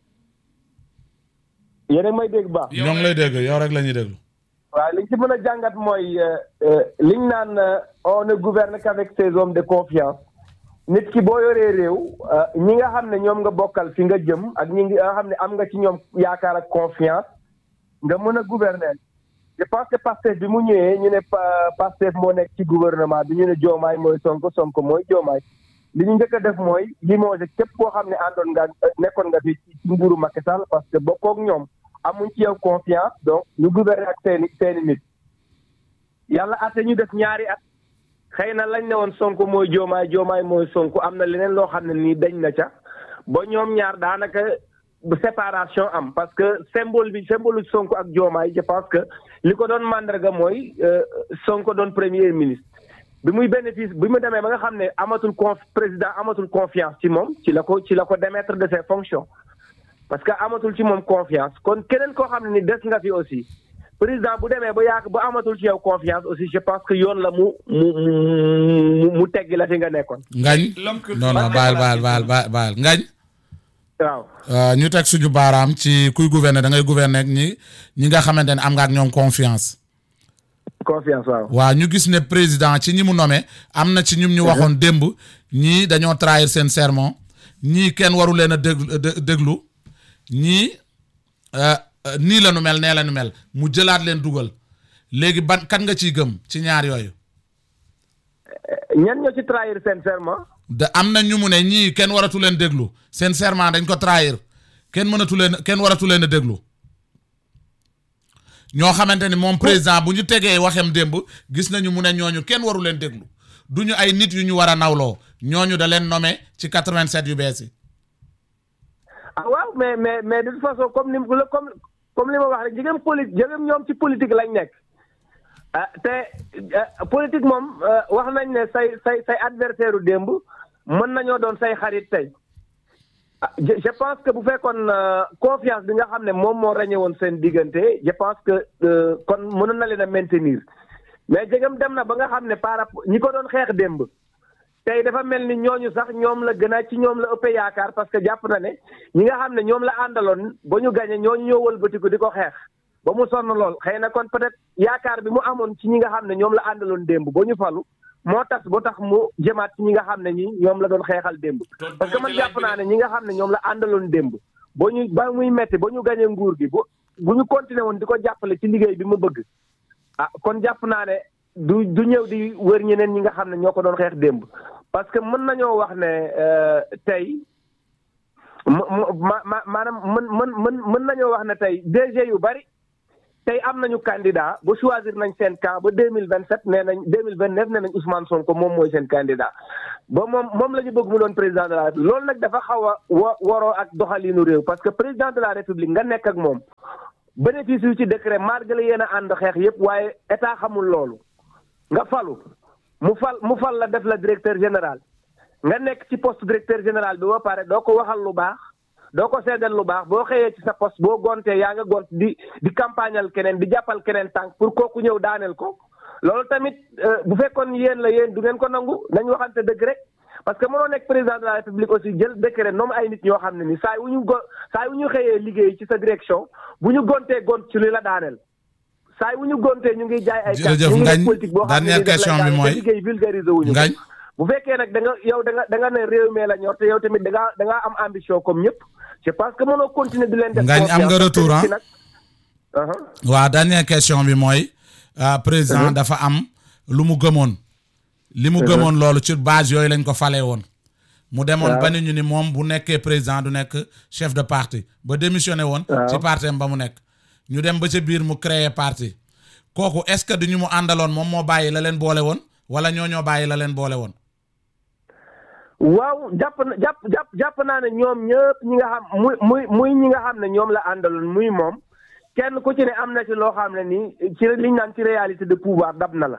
yéen a ngi may dégg baax. ñoo ngi lay dégg yow rek la ñuy déglu waaw liñ ci mën a jàngat mooy euh, euh, liñ naan euh, on ne gouverne qu'avec ses hommes de confiance nit ki boo yoree réew euh, ñi nga xam ne ñoom nga bokkal fi nga jëm ak ñi nga xam ne am nga ci ñoom yaakaar ak confiance nga mën a gouverner je pense que Pastef bi mu ñëwee ñu ne Pa- Pastef moo nekk ci gouvernement bi ñu ne Diomaye mooy Sonko Sonko mooy Diomaye li ñu njëkk a def mooy limogé képp koo xam ne àndoon nga nekkoon nga fi ci nguuru Macky Sall parce que bokkook ñoom amuñ ci yow confiance donc ñu gouverner ak seeni seeni nit yàlla ate ñu def ñaari at xëy na lañ ne woon Sonko mooy Diomaye Diomaye mooy Sonko am na leneen loo xam ne nii dañ na ca ba ñoom ñaar daanaka bu séparation am parce que symbole bi symbole Sonko ak Diomaye je pense que li ko doon mandarga mooy euh, Sonko doon premier ministre bi muy bénéfice bi mu demee ba nga xam ne amatul conf président amatul confiance ci moom ci la ko ci la ko démettre de ses fonctions parce que amatul ci moom confiance kon keneen koo xam ne ni des nga fi aussi président bu demee ba yaak ba amatul ci yow confiance aussi je pense que yoon la mu mu mu mu teggi la fi nga nekkoon ngañ L'homme que- non non baal baal baal baal baal ngañ waaw euh, ñu teg suñu baaraam ci kuy gouverner da ngay gouverner ak ñi ñi nga xamante ne am nga ak ñoom confiance confiance waaw waaw ñu gis ne président ci ñi mu nommé am na ci ñum ñu waxoon démb ñii dañoo trahir seen serment ñii kenn waru leen a déglu dé- déglu ñii euh, euh, nii la nu mel nee la nu mel mu jëlaat leen dugal léegi ban kan nga ciy gëm ci ñaar yooyu ñan ñoo ci trahir seen serment da am na ñu mu ne ñii kenn waratu leen déglu seen serment dañ ko trahir kenn mënatu leen kenn waratu leen a déglu ñoo xamante ni moom président bu ñu tegee waxem démb gis nañu mu ne ñooñu kenn waru leen déglu du ñu ay nit yu ñu war a nawloo ñooñu da leen nommé ci 87 yu bees yi ah waaw mais mais mais de toute façon comme ni mu comme comme li ma wax rek jigéen poli jigéen ñoom ci politique lañ nekk ah te ah, politique moom ah, wax nañ ne say say say adversaire u démb mën nañoo doon say xarit tey ah je je pense que bu fekkoon euh, confiance bi nga xam ne moom moo ràññee woon seen diggante je pense que euh, kon mënoon na leen a maintenir mais jegam dem na ba nga xam ne par rapport ñi ko doon xeex démb tey dafa mel ni ñooñu sax ñoom la gën a ci ñoom la ëppee yaakaar parce que jàpp na ne ñi nga xam ne ñoom la àndaloon ba ñu gañe ñooñu ñoo wëlbatiku di ko xeex ba mu sonn lool xëy na kon peut-être yaakaar bi mu amoon ci ñi nga xam ne ñoom la àndaloon démb ba ñu falu moo tax ba tax mu jëmaat ci ñi nga xam ne ñi ñoom la doon xeexal démb parce que man jàpp naa ne ñi nga xam ne ñoom la àndaloon démb ba ñu ba muy metti ba ñu gañe nguur gi bu bu ñu continuer woon di ko jàppale ci liggéey bi mu bëgg ah kon jàpp naa ne du du ñëw di wër ñeneen ñi nga xam ne ñoo ko doon xeex démb parce que mën nañoo wax ne euh, tey ma ma ma maanaam mën mën mën mën nañoo wax ne tey DG yu bari tey am nañu candidat ba choisir nañ seen camp ba deux mille vingt sept nee nañ deux mille vingt neuf nee nañ Ousmane Sonko moom mooy seen candidat ba moom moom la ñu bëgg mu doon président de la république loolu nag dafa xaw a wa waroo ak doxalinu réew parce que président de la république nga nekk ak moom bénéfice yu ci décret malgré yéen a ànd xeex yépp waaye état xamul loolu nga falu mu fal mu fal la def la directeur général nga nekk ci poste directeur général bi ba pare doo ko waxal lu baax doo ko seedal lu baax boo xëyee ci sa poste boo gontee yaa nga gont di di campagnal keneen di jàppal keneen tànk pour kooku ñëw daaneel ko loolu tamit euh, bu fekkoon yéen la yéen du ngeen ko nangu nañ waxante dëgg rek parce que mënoo nekk président de la république aussi jël décret noom ay nit ñoo xam ne ni saa yu ñu go saa yu ñu xëyee liggéey ci sa direction bu ñu gontee gont ci li la daaneel saa yu ñu gontee ñu ngi jaay ay carte Jërëjëf ñu ngi def Ngagne, politique boo xam ne dernière ni daf lay question bi daaneel te mooy- liggéey vulgarisé wuñu ko Ngagne. bu fekkee nag da nga yow da nga da nga ne réew mi la ñor te yow tamit da ngaa da ngaa am ambition comme ñëpp je pense que mënoo continuer di leen def Ngagne, am nga confiance, retour, parce que hein? nag- Aha. waa dernière question bi mooy ah, président dafa am lu mu gëmoon li mu gëmoon loolu ci base yooyu lañ ko falee woon mu demoon ba ni ñu ni moom bu nekkee président du nekk chef de parti ba démissionné woon ci parti am ba mu nekk ñu dem ba ca biir mu créer parti kooku est-ce que du ñu mu àndaloon moom moo bàyyi la leen boole woon wala ñoo ñoo bàyyi la leen boole woon waaw jàpp na jàpp jàpp jàpp naa ne ñoom ñëpp ñi nga xam muy muy muy ñi nga xam ne ñoom la àndaloon muy moom kenn ku ci ne am na ci loo xam ne nii ci liñ naan ci réalité de pouvoir dab na la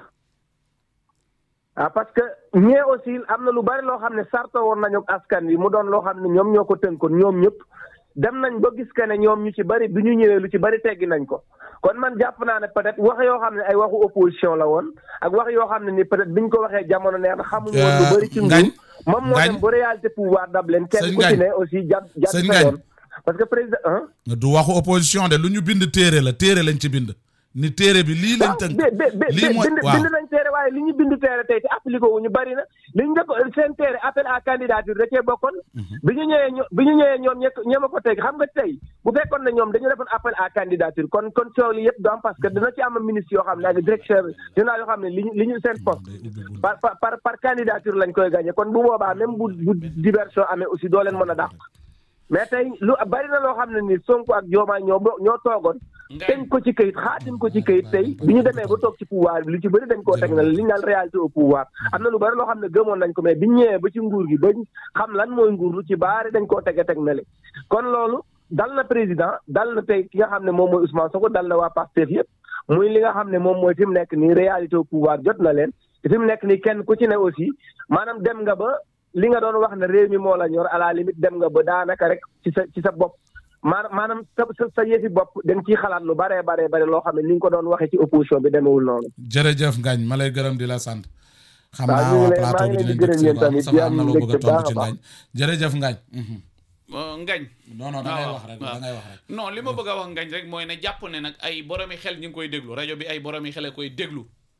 ah parce que ñee aussi am na lu bari loo xam ne sarto woon nañu ak askan wi mu doon loo xam ne ñoom ñoo ko tënkoon ñoom ñëpp dem nañ ba gis que ne ñoom ñu ci bari bi ñu ñëwee lu ci bari teggi nañ ko kon man jàpp naa ne peut-être wax yoo xam ne ay waxu opposition la woon ak wax yoo xam ne ni peut-être biñ ko waxee jamono neex na xamuñu woon lu bari ci nguur Ngagne, moom moo Ngagne. dem ba réalité pouvoir dab leen kenn Sëñ ku ci Ngagne. ne aussi jàpp jàpp Sëñ sa Ngagne. yoon parce que président ah du waxu opposition de lu ñu bind téere la téere lañ ci bind ni téere bi lii lañ waaw tënk bi bi bi lii mooy bind waaw bind nañ teere waaye li ñu bind teere tey te appliqué wu ñu bari na li ñu njëkk seen teere appel à candidature da cee bokkoon bi ñu ñëwee ño bi ñu ñëwee ñoom ñekk ñooma ko teg xam nga tey bu fekkoon ne ñoom dañu defoon appel à candidature kon kon coow li yëpp du am parce que dina ci am ministre yoo xam ne ak directeur général yoo xam ne li ñu li ñu seen poste par par par par candidature lañ koy gagné kon bu boobaa même bu bu diversion amee aussi doo leen mën a dàq mais tey lu bari na loo xam ne ni Sonko ak Diomaye ñoo bo- ñoo toogoon teñ ko ci këyit xaatim ko ci këyit tey bi ñu demee ba toog ci pouvoir bi lu ci bëri dañ koo teg na li ñu naan réalité au pouvoir am na lu bëri loo xam ne gëmoon nañ ko mais bi ñu ñëwee ba ci nguur gi ba xam lan mooy nguur lu ci baari dañ koo tege teg na le kon loolu dal na président dal na tey ki nga xam ne moom mooy Ousmane Sonko dal na waa Pastef yëpp muy li nga xam ne moom mooy fi mu nekk nii réalité au pouvoir jot na leen te fi mu nekk nii kenn ku ci ne aussi maanaam dem nga ba li nga doon wax ne réew mi moo la ñor à la limite dem nga ba daanaka rek ci sa ci sa bopp maanaam maanaam sa sa sa yëfi bopp da nga ciy xalaat lu baree baree bare loo xam ne ni nga ko doon waxee ci opposition bi demewul noonu. jërëjëf Ngagne ma lay gërëm di la sant xam waaw naa ñu ngi waa lay- plateau maa bi ngi leen dinañ di dëkk gërëm yéen si tamit waaw di sama am am na loo bëgg a mbégte baax tontu ci a baax. Ngagne jërëjëf Ngagne mhm. Euh, ngañ non non da ngay waaw, wax rek waaw. da ngay wax rek non li ma bëgg a wax ngañ rek mooy ne jàpp ne nag ay boromi xel ñu ngi koy déglu rajo bi ay boromi xel a koy déglu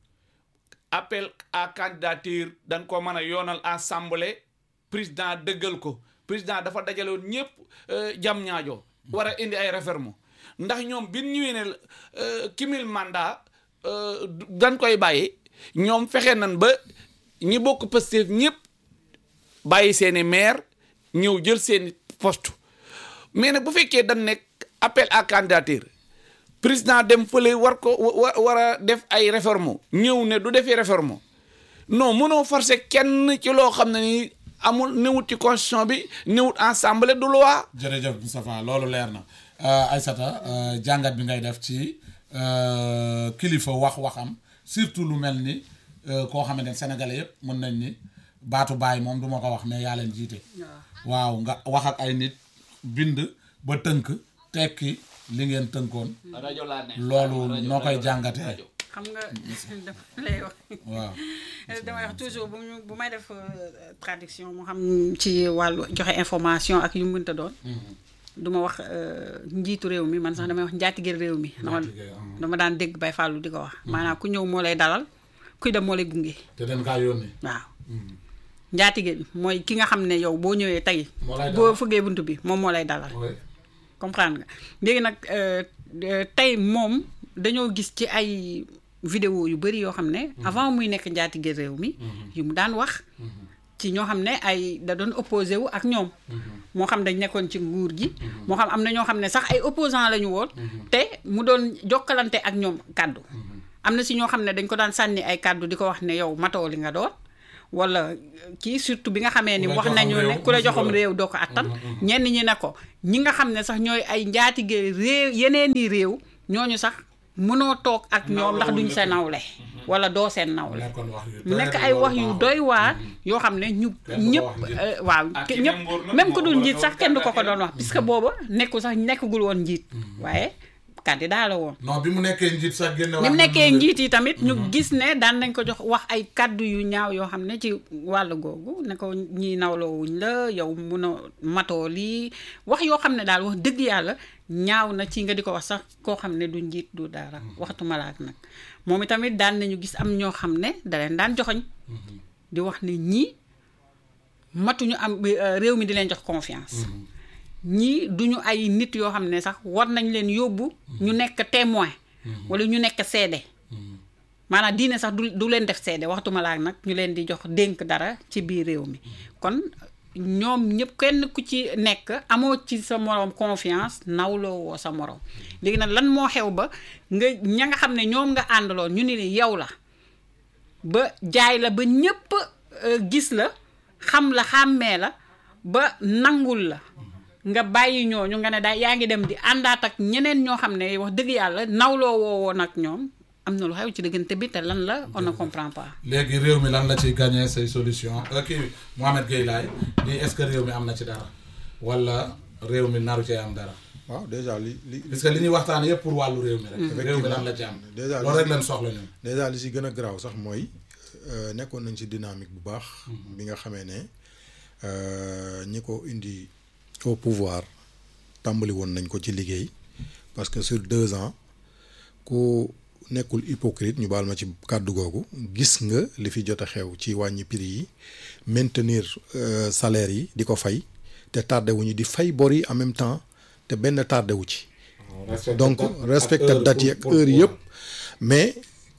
appel à candidature dañ ko mën a yoonal assemblée président dëggal ko président dafa dajaloon ñëpp jam ñaajo war a indi ay réforme ndax ñoom bi ñu ñëwee ne euh, cumul mandat euh, dañ koy bàyyi ñoom fexe nañ ba ñi bokk Pastef ñëpp bàyyi seeni maire ñëw jël seeni poste mais nag bu fekkee dañ nekk appel à candidature président dem fële war ko wa war a def ay réforme ñëw ne du defee réforme non mënoo forcer kenn ci loo xam ne ni amul newut ci constitution bi newut assemblée du loi jërëjëf Moustapha loolu leer na Euh, Aïssata euh, jàngat bi ngay def ci euh, kilifa wax waxam surtout lu mel ni euh, koo xamante ne sénégalais yëpp mën nañ ni baatu baay moom du ma ko wax mais yaa leen jiite waaw nga wax ak ay nit bind ba tënk tekki li ngeen tënkoon rajo laa ne loolu noo koy jàngatee xam nga dama lay wax waaw damay wax toujours bu ñu bu may def euh, traduction mu xam ci wàllu joxe information ak yu mu mënta doon du ma wax euh, njiitu réew mi man sax damay wax njaatigeel réew mi dama Njaatige, ah. dama daan dégg bay fàllu di ko wax maanaam ku ñëw moo lay dalal kuy dem moo lay gunge te den kaa yónni waaw njaatige bi mooy ki nga xam ne yow boo ñëwee tey Moo lay boo dalal. fëggee bunt bi moom moo lay dalal oui comprendre nga léegi nag euh, euh, tey moom dañoo gis ci ay vidéo yu bëri yoo xam ne avant muy nekk njaatige réew mi yu mu daan wax ci ñoo xam ne ay da doon opposé wu ak ñoom moo xam dañ nekkoon ci nguur gi moo xam am na ñoo xam ne sax ay opposant la ñu woon te mu doon jokkalante ak ñoom kàddu am na si ñoo xam ne dañ ko daan sànni ay kàddu di ko wax ne yow matoo li nga doon wala kii surtout bi nga xamee ni Ku la wax joxam nañu ne réew, ku la musiba joxam la. réew doo ko attan ñenn ñi ne ko ñi nga xam ne sax ñooy ay njaatige réew yeneen di réew ñooñu sax mënoo toog ak ñoom ndax duñ sa nawle wala doo seen nawle nekkoon wax yu mu nekk doy ay waar wax yu loolu doy waar yoo xam ne ñu Kenn du ko ñëpp wax njiit. euh, waaw Ah, ke- ki ñëpp même nguur nag même moo ku dul ko njiit doon sax kenn du ko ko candidat doon wax puisque booba nekku sax nekkagul woon njiit waaye candidat la woon non bi mu nekkee njiit sax génne ni mu nekkee njiit yi tamit ñu gis ne daan nañ ko jox wax ay kàddu yu ñaaw yoo xam ne ci wàll googu ne ko ñii nawloowuñ la yow mun a matoo lii wax yoo xam ne daal wax dëgg yàlla ñaaw na ci nga di ko wax sax koo xam ne du njiit du dara waxtuma la ak nag moom itamit daan nañu gis am ñoo xam ne da leen daan joxoñ di wax ne ñii matuñu am euh, réew mi di leen jox confiance ñii duñu ay nit yoo xam ne sax war nañ leen yóbbu ñu nekk témoin wala ñu nekk seede maanaam diine sax du du leen def seede waxtuma laa nag ñu leen di jox dénk dara ci biir réew mi kon ñoom ñëpp kenn ku ci nekk amoo ci sa moroom confiance nawloo woo sa moroom léegi nag lan moo xew ba nga ña nga xam ne ñoom nga àndaloon ñu ni yow la ba jaay la ba ñëpp euh, gis la xam la xàmmee la ba nangul la nga bàyyi ñooñu nga ne daal yaa ngi dem di àndaat ak ñeneen ñoo xam ne wax dëgg yàlla nawloo woo woon ak ñoom am na lu xew ci diggante bi te lan la on ne comprend pas. léegi réew mi lan la ciy gagné say solution euh, kii Mohamed Gueye laay nii est-ce que réew mi am na ci dara wala réew mi naru cee am dara waaw déjà li li parce que li ñuy waxtaan yëpp pour wàllu réew mi rek réew mi lan la ci am Déjà, loolu rek leen soxla ñun déjà li si gën a garaaw sax mooy euh, nekkoon nañ ci dynamique bu baax bi nga xamee ne euh, ñi ko indi au pouvoir tàmbali woon nañ ko ci liggéey parce que sur deux ans ku nekkul hypocrite ñu baal ma ci kàddu googu gis nga li fi jot a xew ci wàññi prix yi maintenir euh, salaire yi di ko fay te tardé wuñu di fay bor yi en même temps te benn tardé wu ci donc respecté date yi ak heure yëpp mais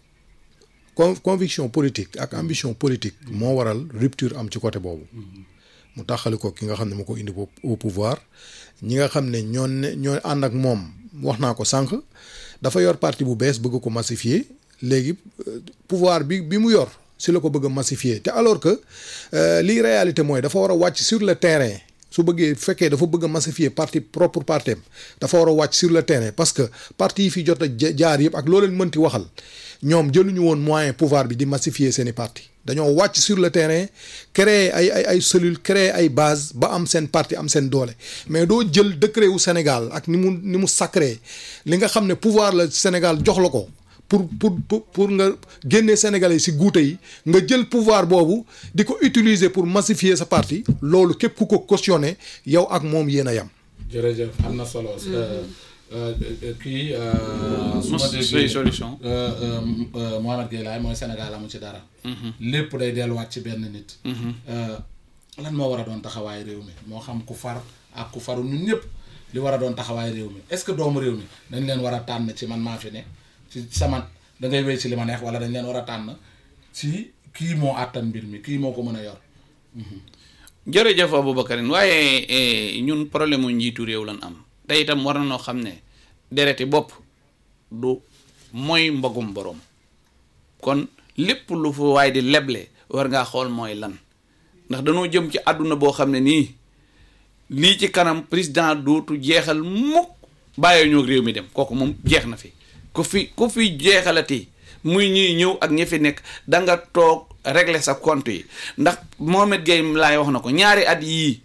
con conviction politique ak ambition politique moo waral rupture am ci côté boobu mu taxali ko ki nga xam ne moo ko indi au au pouvoir ñi nga xam ne ñoo ne ñoo ànd ak moom wax naa ko sànq dafa yor parti bu bees bëgg ko massifier léegi euh, pouvoir bi bi mu yor si la ko bëgg a massifier te alors que euh, lii réalité mooy dafa war a wàcc sur le terrain su bëggee fekkee dafa bëgg a massifier parti propre partem dafa war a wàcc sur le terrain parce que parti yi fi jot a ja- jaar yëpp ak loo leen mënti waxal ñoom jëluñu woon moyen pouvoir bi di massifier seeni parti dañoo wàcc sur le terrain créer ay ay ay cellules créer ay base ba am seen parti am seen doole mais doo jël décret wu Sénégal ak ni mu ni mu sacré li nga xam ne pouvoir la Sénégal jox la ko pour pour pour pour nga génne Sénégalais si guute yi nga jël pouvoir boobu di ko utiliser pour massifier sa parti loolu képp ku ko cautionné yow ak moom yéen a yam. jërëjëf am na solo euh, euh, euh, kii euh, su ma Mos- déggee say solution. euh, euh, euh, Mohamed Gueye laay mooy Sénégal amu ci dara lépp day delluwaat ci benn nit Euh, lan moo war a doon taxawaay réew mi moo xam ku far ak ku faru ñun ñëpp li war a doon taxawaay réew mi est-ce que doomu réew mi dañ leen war a tànn ci man maa fi ne ci sama da ngay wéy ci li ma neex wala dañ leen war a tànn ci kii moo àttan mbir mi kii moo ko mën a yor jërëjëf Aboubacarine waaye eh, ñun problème mu njiitu réew lan am te itam war na noo xam ne dereti bopp du mooy mbogum borom kon lépp lu fa waay di leble war ngaa xool mooy lan ndax dañoo jëm ci àdduna boo xam ne nii lii ci kanam président dootu jeexal mukk bàyyi ñoo réew mi dem kooku moom jeex na fi ku fi ku fi jeexalati muy ñuy ñëw ak ñi fi nekk da nga toog régler sa compte yi ndax Mohamed Gueye laay wax na ko ñaari at yii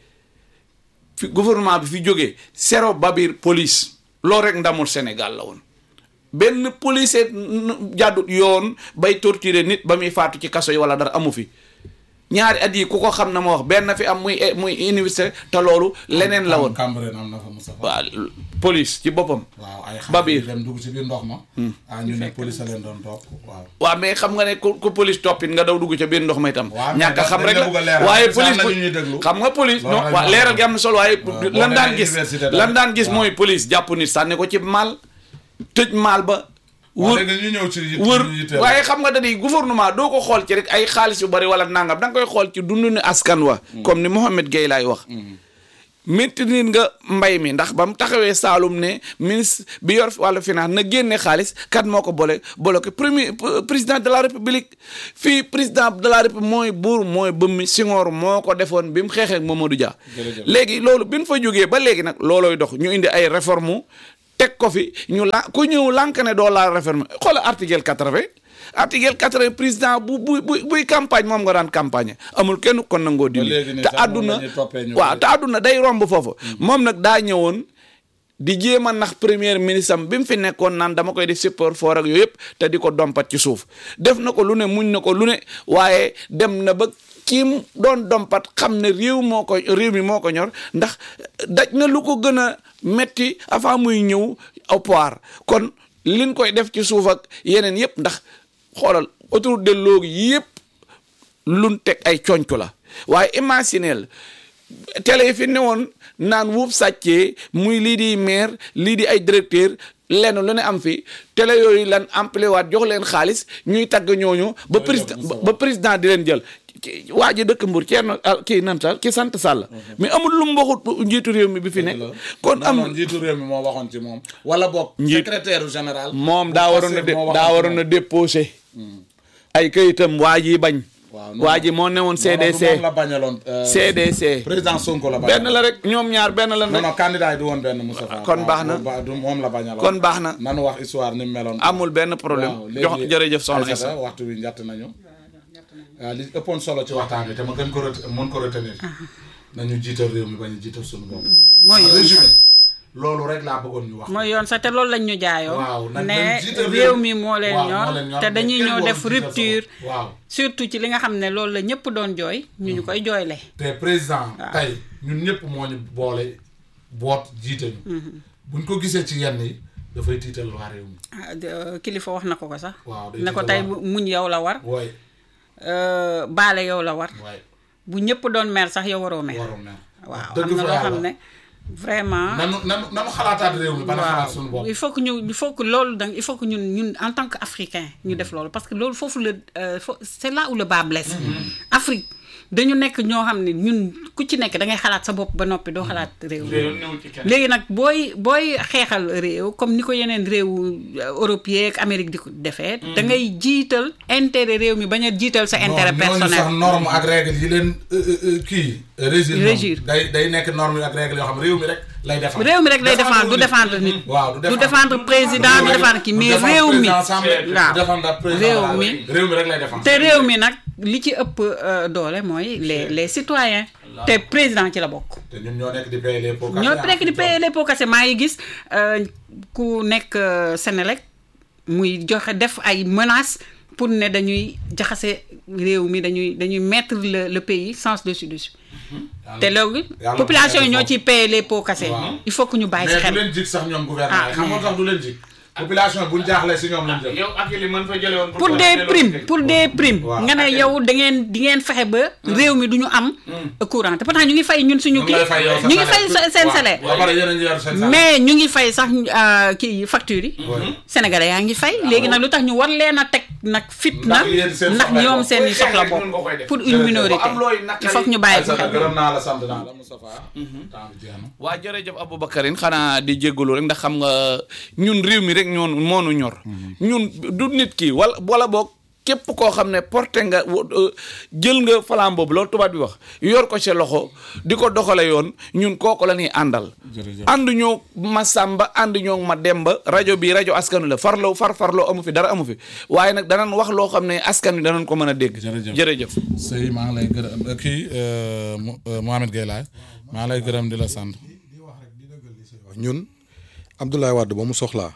fi gouvernement bi fi jógee zéro babir police loolu rek ndamul Sénégal la woon benn policier n- jàddut yoon bay torturer nit ba muy faatu ci kaso yi wala dara amu fi ñaari at yi ku ko xam na ma wax benn fi am muy muy université te loolu leneen la woon Cambérène am na fa Moustapha waaw police ci boppam waaw ay xale Babir. yu dem dugg ci biir ndox ma ah ñu ne police a leen doon topp waaw waaw mais xam nga ne ku ku police toppit nga daw dugg ca biir ndox ma itam Waaw, mais ñàkk a xam dañ rek la bëgg a la leeral. waaye Parce que am police na ñu ñuy déglu. xam nga police Loolu non rek waaw la leeral wax. gi am na solo waaye Waaw, boo lan daan demee gis université daal. lan daan gis Waaw. mooy police jàpp nit sànni ko ci maal tëj maal ba waaw wër léegi ñu ñëw ci yi wër yi yitteel. waaye xam nga da di gouvernement doo ko xool ci rek ay xaalis yu bari wala nangam da nga koy xool ci dundu ni askan wa comme ni Mohamed Gueye laay wax maintenir nga mbay mi ndax ba mu taxawee Saalum ne ministre bi yor wàllu finance na génne xaalis kat moo ko boole bloqué premier p- président de la république fii président de la république mooy buur mooy bëmmi Senghor moo ko defoon bi mu xeexee ak Mamadou Dia Jërëjëf. léegi loolu bi ñu fa jógee ba léegi nag loolooy dox ñu indi ay réforme teg ko fi ñu la ku ñëw lànk ne doo laal réforme xoola article 80 article 80 président bu bu bu buy campagne moom nga daan campagne amul kenn kon nangoo dindi léegi nii te sax moom àdduna la ñuy toppee ñu waaw bari. te àdduna day romb foofu moom nag daa ñëwoon di jéem a nax premier ministre am bi mu fi nekkoon naan dama koy def support fort ak yooyu yëpp te di ko dompat ci suuf def na ko lu ne muñ na ko lu ne waaye dem na ba kii mu doon dompat xam ne réew moo ko réew mi moo ko ñor ndax daj na lu ko gën a metti avant muy ñëw au pouvoir kon liñ koy def ci suuf ak yeneen yëpp ndax xoolal autoroute de Louga yëpp luñ teg ay conco la waaye imagineel télé yi fi newoon naan wuub sàccee muy lii di maire lii di ay directeur lenn lu ne am fi télé yooyu lan amplé waat jox leen xaalis ñuy tagg ñooñu ba président ba président di leen jël ki- waa ji dëkk Mbour Thierno ah, kii nan sa ki sant Sall mais amul lu mu waxut njiitu réew mi bi fi nekk kon non am non njiitu réew mi moo waxoon ci moom wala boog Njiit- secrétaire général moom daa waroon a dé- moo waxoon daa ci waroon a déposé ay kayitam waa ji bañ Waaw, non, waa ji moo newoon moom. Non, non, du CDC moom la bañaloon euh, CDC président Sonko la bañaloon benn la rek ñoom ñaar benn la non rek non candidat yi du woon benn Moustapha kon baax na. waaw, ba- du moom la bañaloon kon baax na nanu wax histoire ni mu meloon amul benn problème waaw jox léegi jërëjëf soxna Aïssata, Issa waxtu bi njatt nañu waaw li ëppoon solo ci waxtaan bi te ma gën ko ret mën ko retenir nañu jiital réew mi bañu jiital suñu bopp mooy yoon résumé loolu rek laa bëggoon ñu wax mooy yoon sax te loolu lañ ñu jaayoo waaw nañ ne leen jiital réew mi moo leen waaw, ñor moo leen ñor, te mais dañuy kenn ñëw warul def jiital sa rupture bopp. waaw surtout ci li nga xam ne loolu la ñëpp doon jooy ñu ñu koy jooyle te président tey ñun ñëpp moo ñu boole boot jiite ñu buñ ko gisee ci yenn yi dafay tiital waa réew mi ah, de- kilifa wax na ko ko sax waaw day ne ko tiital tey waa- muñ yow la war waay euh, baale yow la war waay bu ñëpp doon mer sax yow waroo mer waroon na waaw dëgg am na fa loo yàlla. xam ne vraiment nanu nanu nanu xalaataat réew mi bana xalaat suñu bopp il faut que ñu il faut que loolu donc il faut que ñun ñun en tant que africain ñu def loolu parce que loolu foofu la euh, fo- c'est là où le bas blesse Afrique dañu nekk ñoo xam ne ñun ku ci nekk da ngay xalaat sa bopp ba noppi doo xalaat réew mi léegi nag booy booy xeexal réew comme ni ko yeneen réew européen ak Amérique di ko defee da ngay jiital intérêt réew mi bañ a jiital sa intérêt non ñooñu sax personnel norme ak règle yi leen euh, euh, euh, kii régir ñoom Régir. day day nekk norme yi ak règle yoo xam réew mi rek lay défendre réew mi rek lay défendre du nit. défendre nit waaw du défendre président du défendre kii mais réew mi waaw réew mi réew mi rek lay défendre te réew mi nag li ci ëpp euh, doole mooy les les citoyens te président ci la bokk te ñun ñoo nekk di payer les pots cassés ñoo ah, nekk di ci payer les pots cassés maa ngi gis euh, ku nekk euh, Sénélec muy joxe def ay menaces pour ne dañuy jaxase réew mi dañuy dañuy mettre le le pays sens dessus dessus te loolu yàlla population yi bu ñoo foofu. ciy payer les pots cassés Waaw. il faut que ñu bàyyi si mais du xel leen jig sax ñoom gouvernement yi Ah, xam nga mais- tax du leen jig population buñ jaaxlee si ñoom lañ jëm yow ak li mën fa jële woon pour des primes pour des primes Waaw. nga ne yow da ngeen di ngeen fexe ba réew mi du ñu am courant te pourtant ñu ngi fay ñun suñu ñu kii ngi lay fay yow sa ñu ngi fay salaire. sa- seen Waaw. salaire ba pare yéen a ngi yor seen salaire. mais ñu ngi fay sax euh, kii factures yi Ouais. sénégalais yaa ngi fay léegi nag lu tax ñu war leen a teg nag fitna Ndax yéen seen ndax soxla ñoom bopp. seen i soxla bopp pour une Jërëjëf. minorité am looy il faut que ñu bàyyi ci Aïssata xel gërëm naa la sant naa la Moustapha temps bi jeex na waa jërëjëf Aboubacarine xanaa di jéggalu rek ndax xam nga ñun réew mi rek ñoon moonu ñor ñun du nit ki wala wala boog képp koo xam ne porté nga wo- euh, jël nga falaam boobu loolu tubaab bi wax yor ko ci loxo di ko doxale yoon ñun kooku la ñuy àndal Jërëjëf. ànd ñoo ma sàmba ànd ñoo ma demba rajo bi rajo askanu la farloo far farloo amu fi dara amu fi waaye nag danañ wax loo xam ne askan wi danañ ko mën a dégg Jërëjëf. jërëjëf sëy maa ngi lay gërëm kii Mohamed Gueye laay maa ngi lay gërëm di la sant ñun Abdoulaye Wade ba mu soxlaa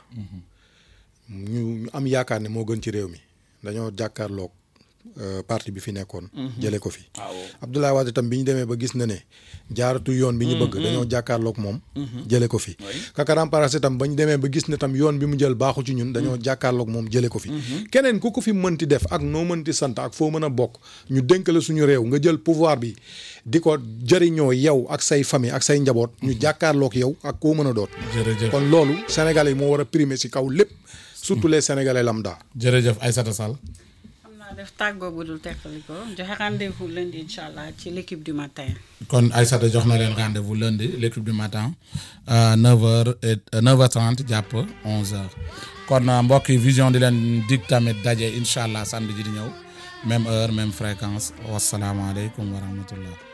ñu ñu am yaakaar ne moo gën ci réew mi dañoo jàkkaarloog euh, parti bi fi nekkoon. jëlee ko fi. Abdoulaye Wade tam bi ñu demee ba gis na ne jaaratu yoon bi ñu bëgg. dañoo jàkkaarloog moom. jëlee ko fi. Kaka remplacé tam ba ñu demee ba gis ne tam yoon bi mu jël baaxu ci ñun dañoo jàkkaarloog moom jëlee ko fi. keneen ku ko fi mënti def ak noo mënti sant ak foo mën a bokk ñu dénk la suñu réew nga jël pouvoir bi di ko jëriñoo yow ak say famille ak say njaboot. ñu jàkkaarloog yow ak koo mën a doon. jërëjëf kon loolu Sénégalais yi moo war a primer ci kaw lépp surtout les sénégalais lambda. jërëjëf Aïssata Sall xam naa def tàggoo bu dul teqali ko joxe rendez-vous lundi incha allah ci l'équipe du matin. kon Aïssata jox na leen rendez-vous lundi l'équipe du matin euh, 9h et 9h30 jàpp 11h kon euh, mbokk yi vision di leen dig tamit daje incha allah samedi ji di ñëw même heure même fréquence wasalaamaaleykum wa rahmatullah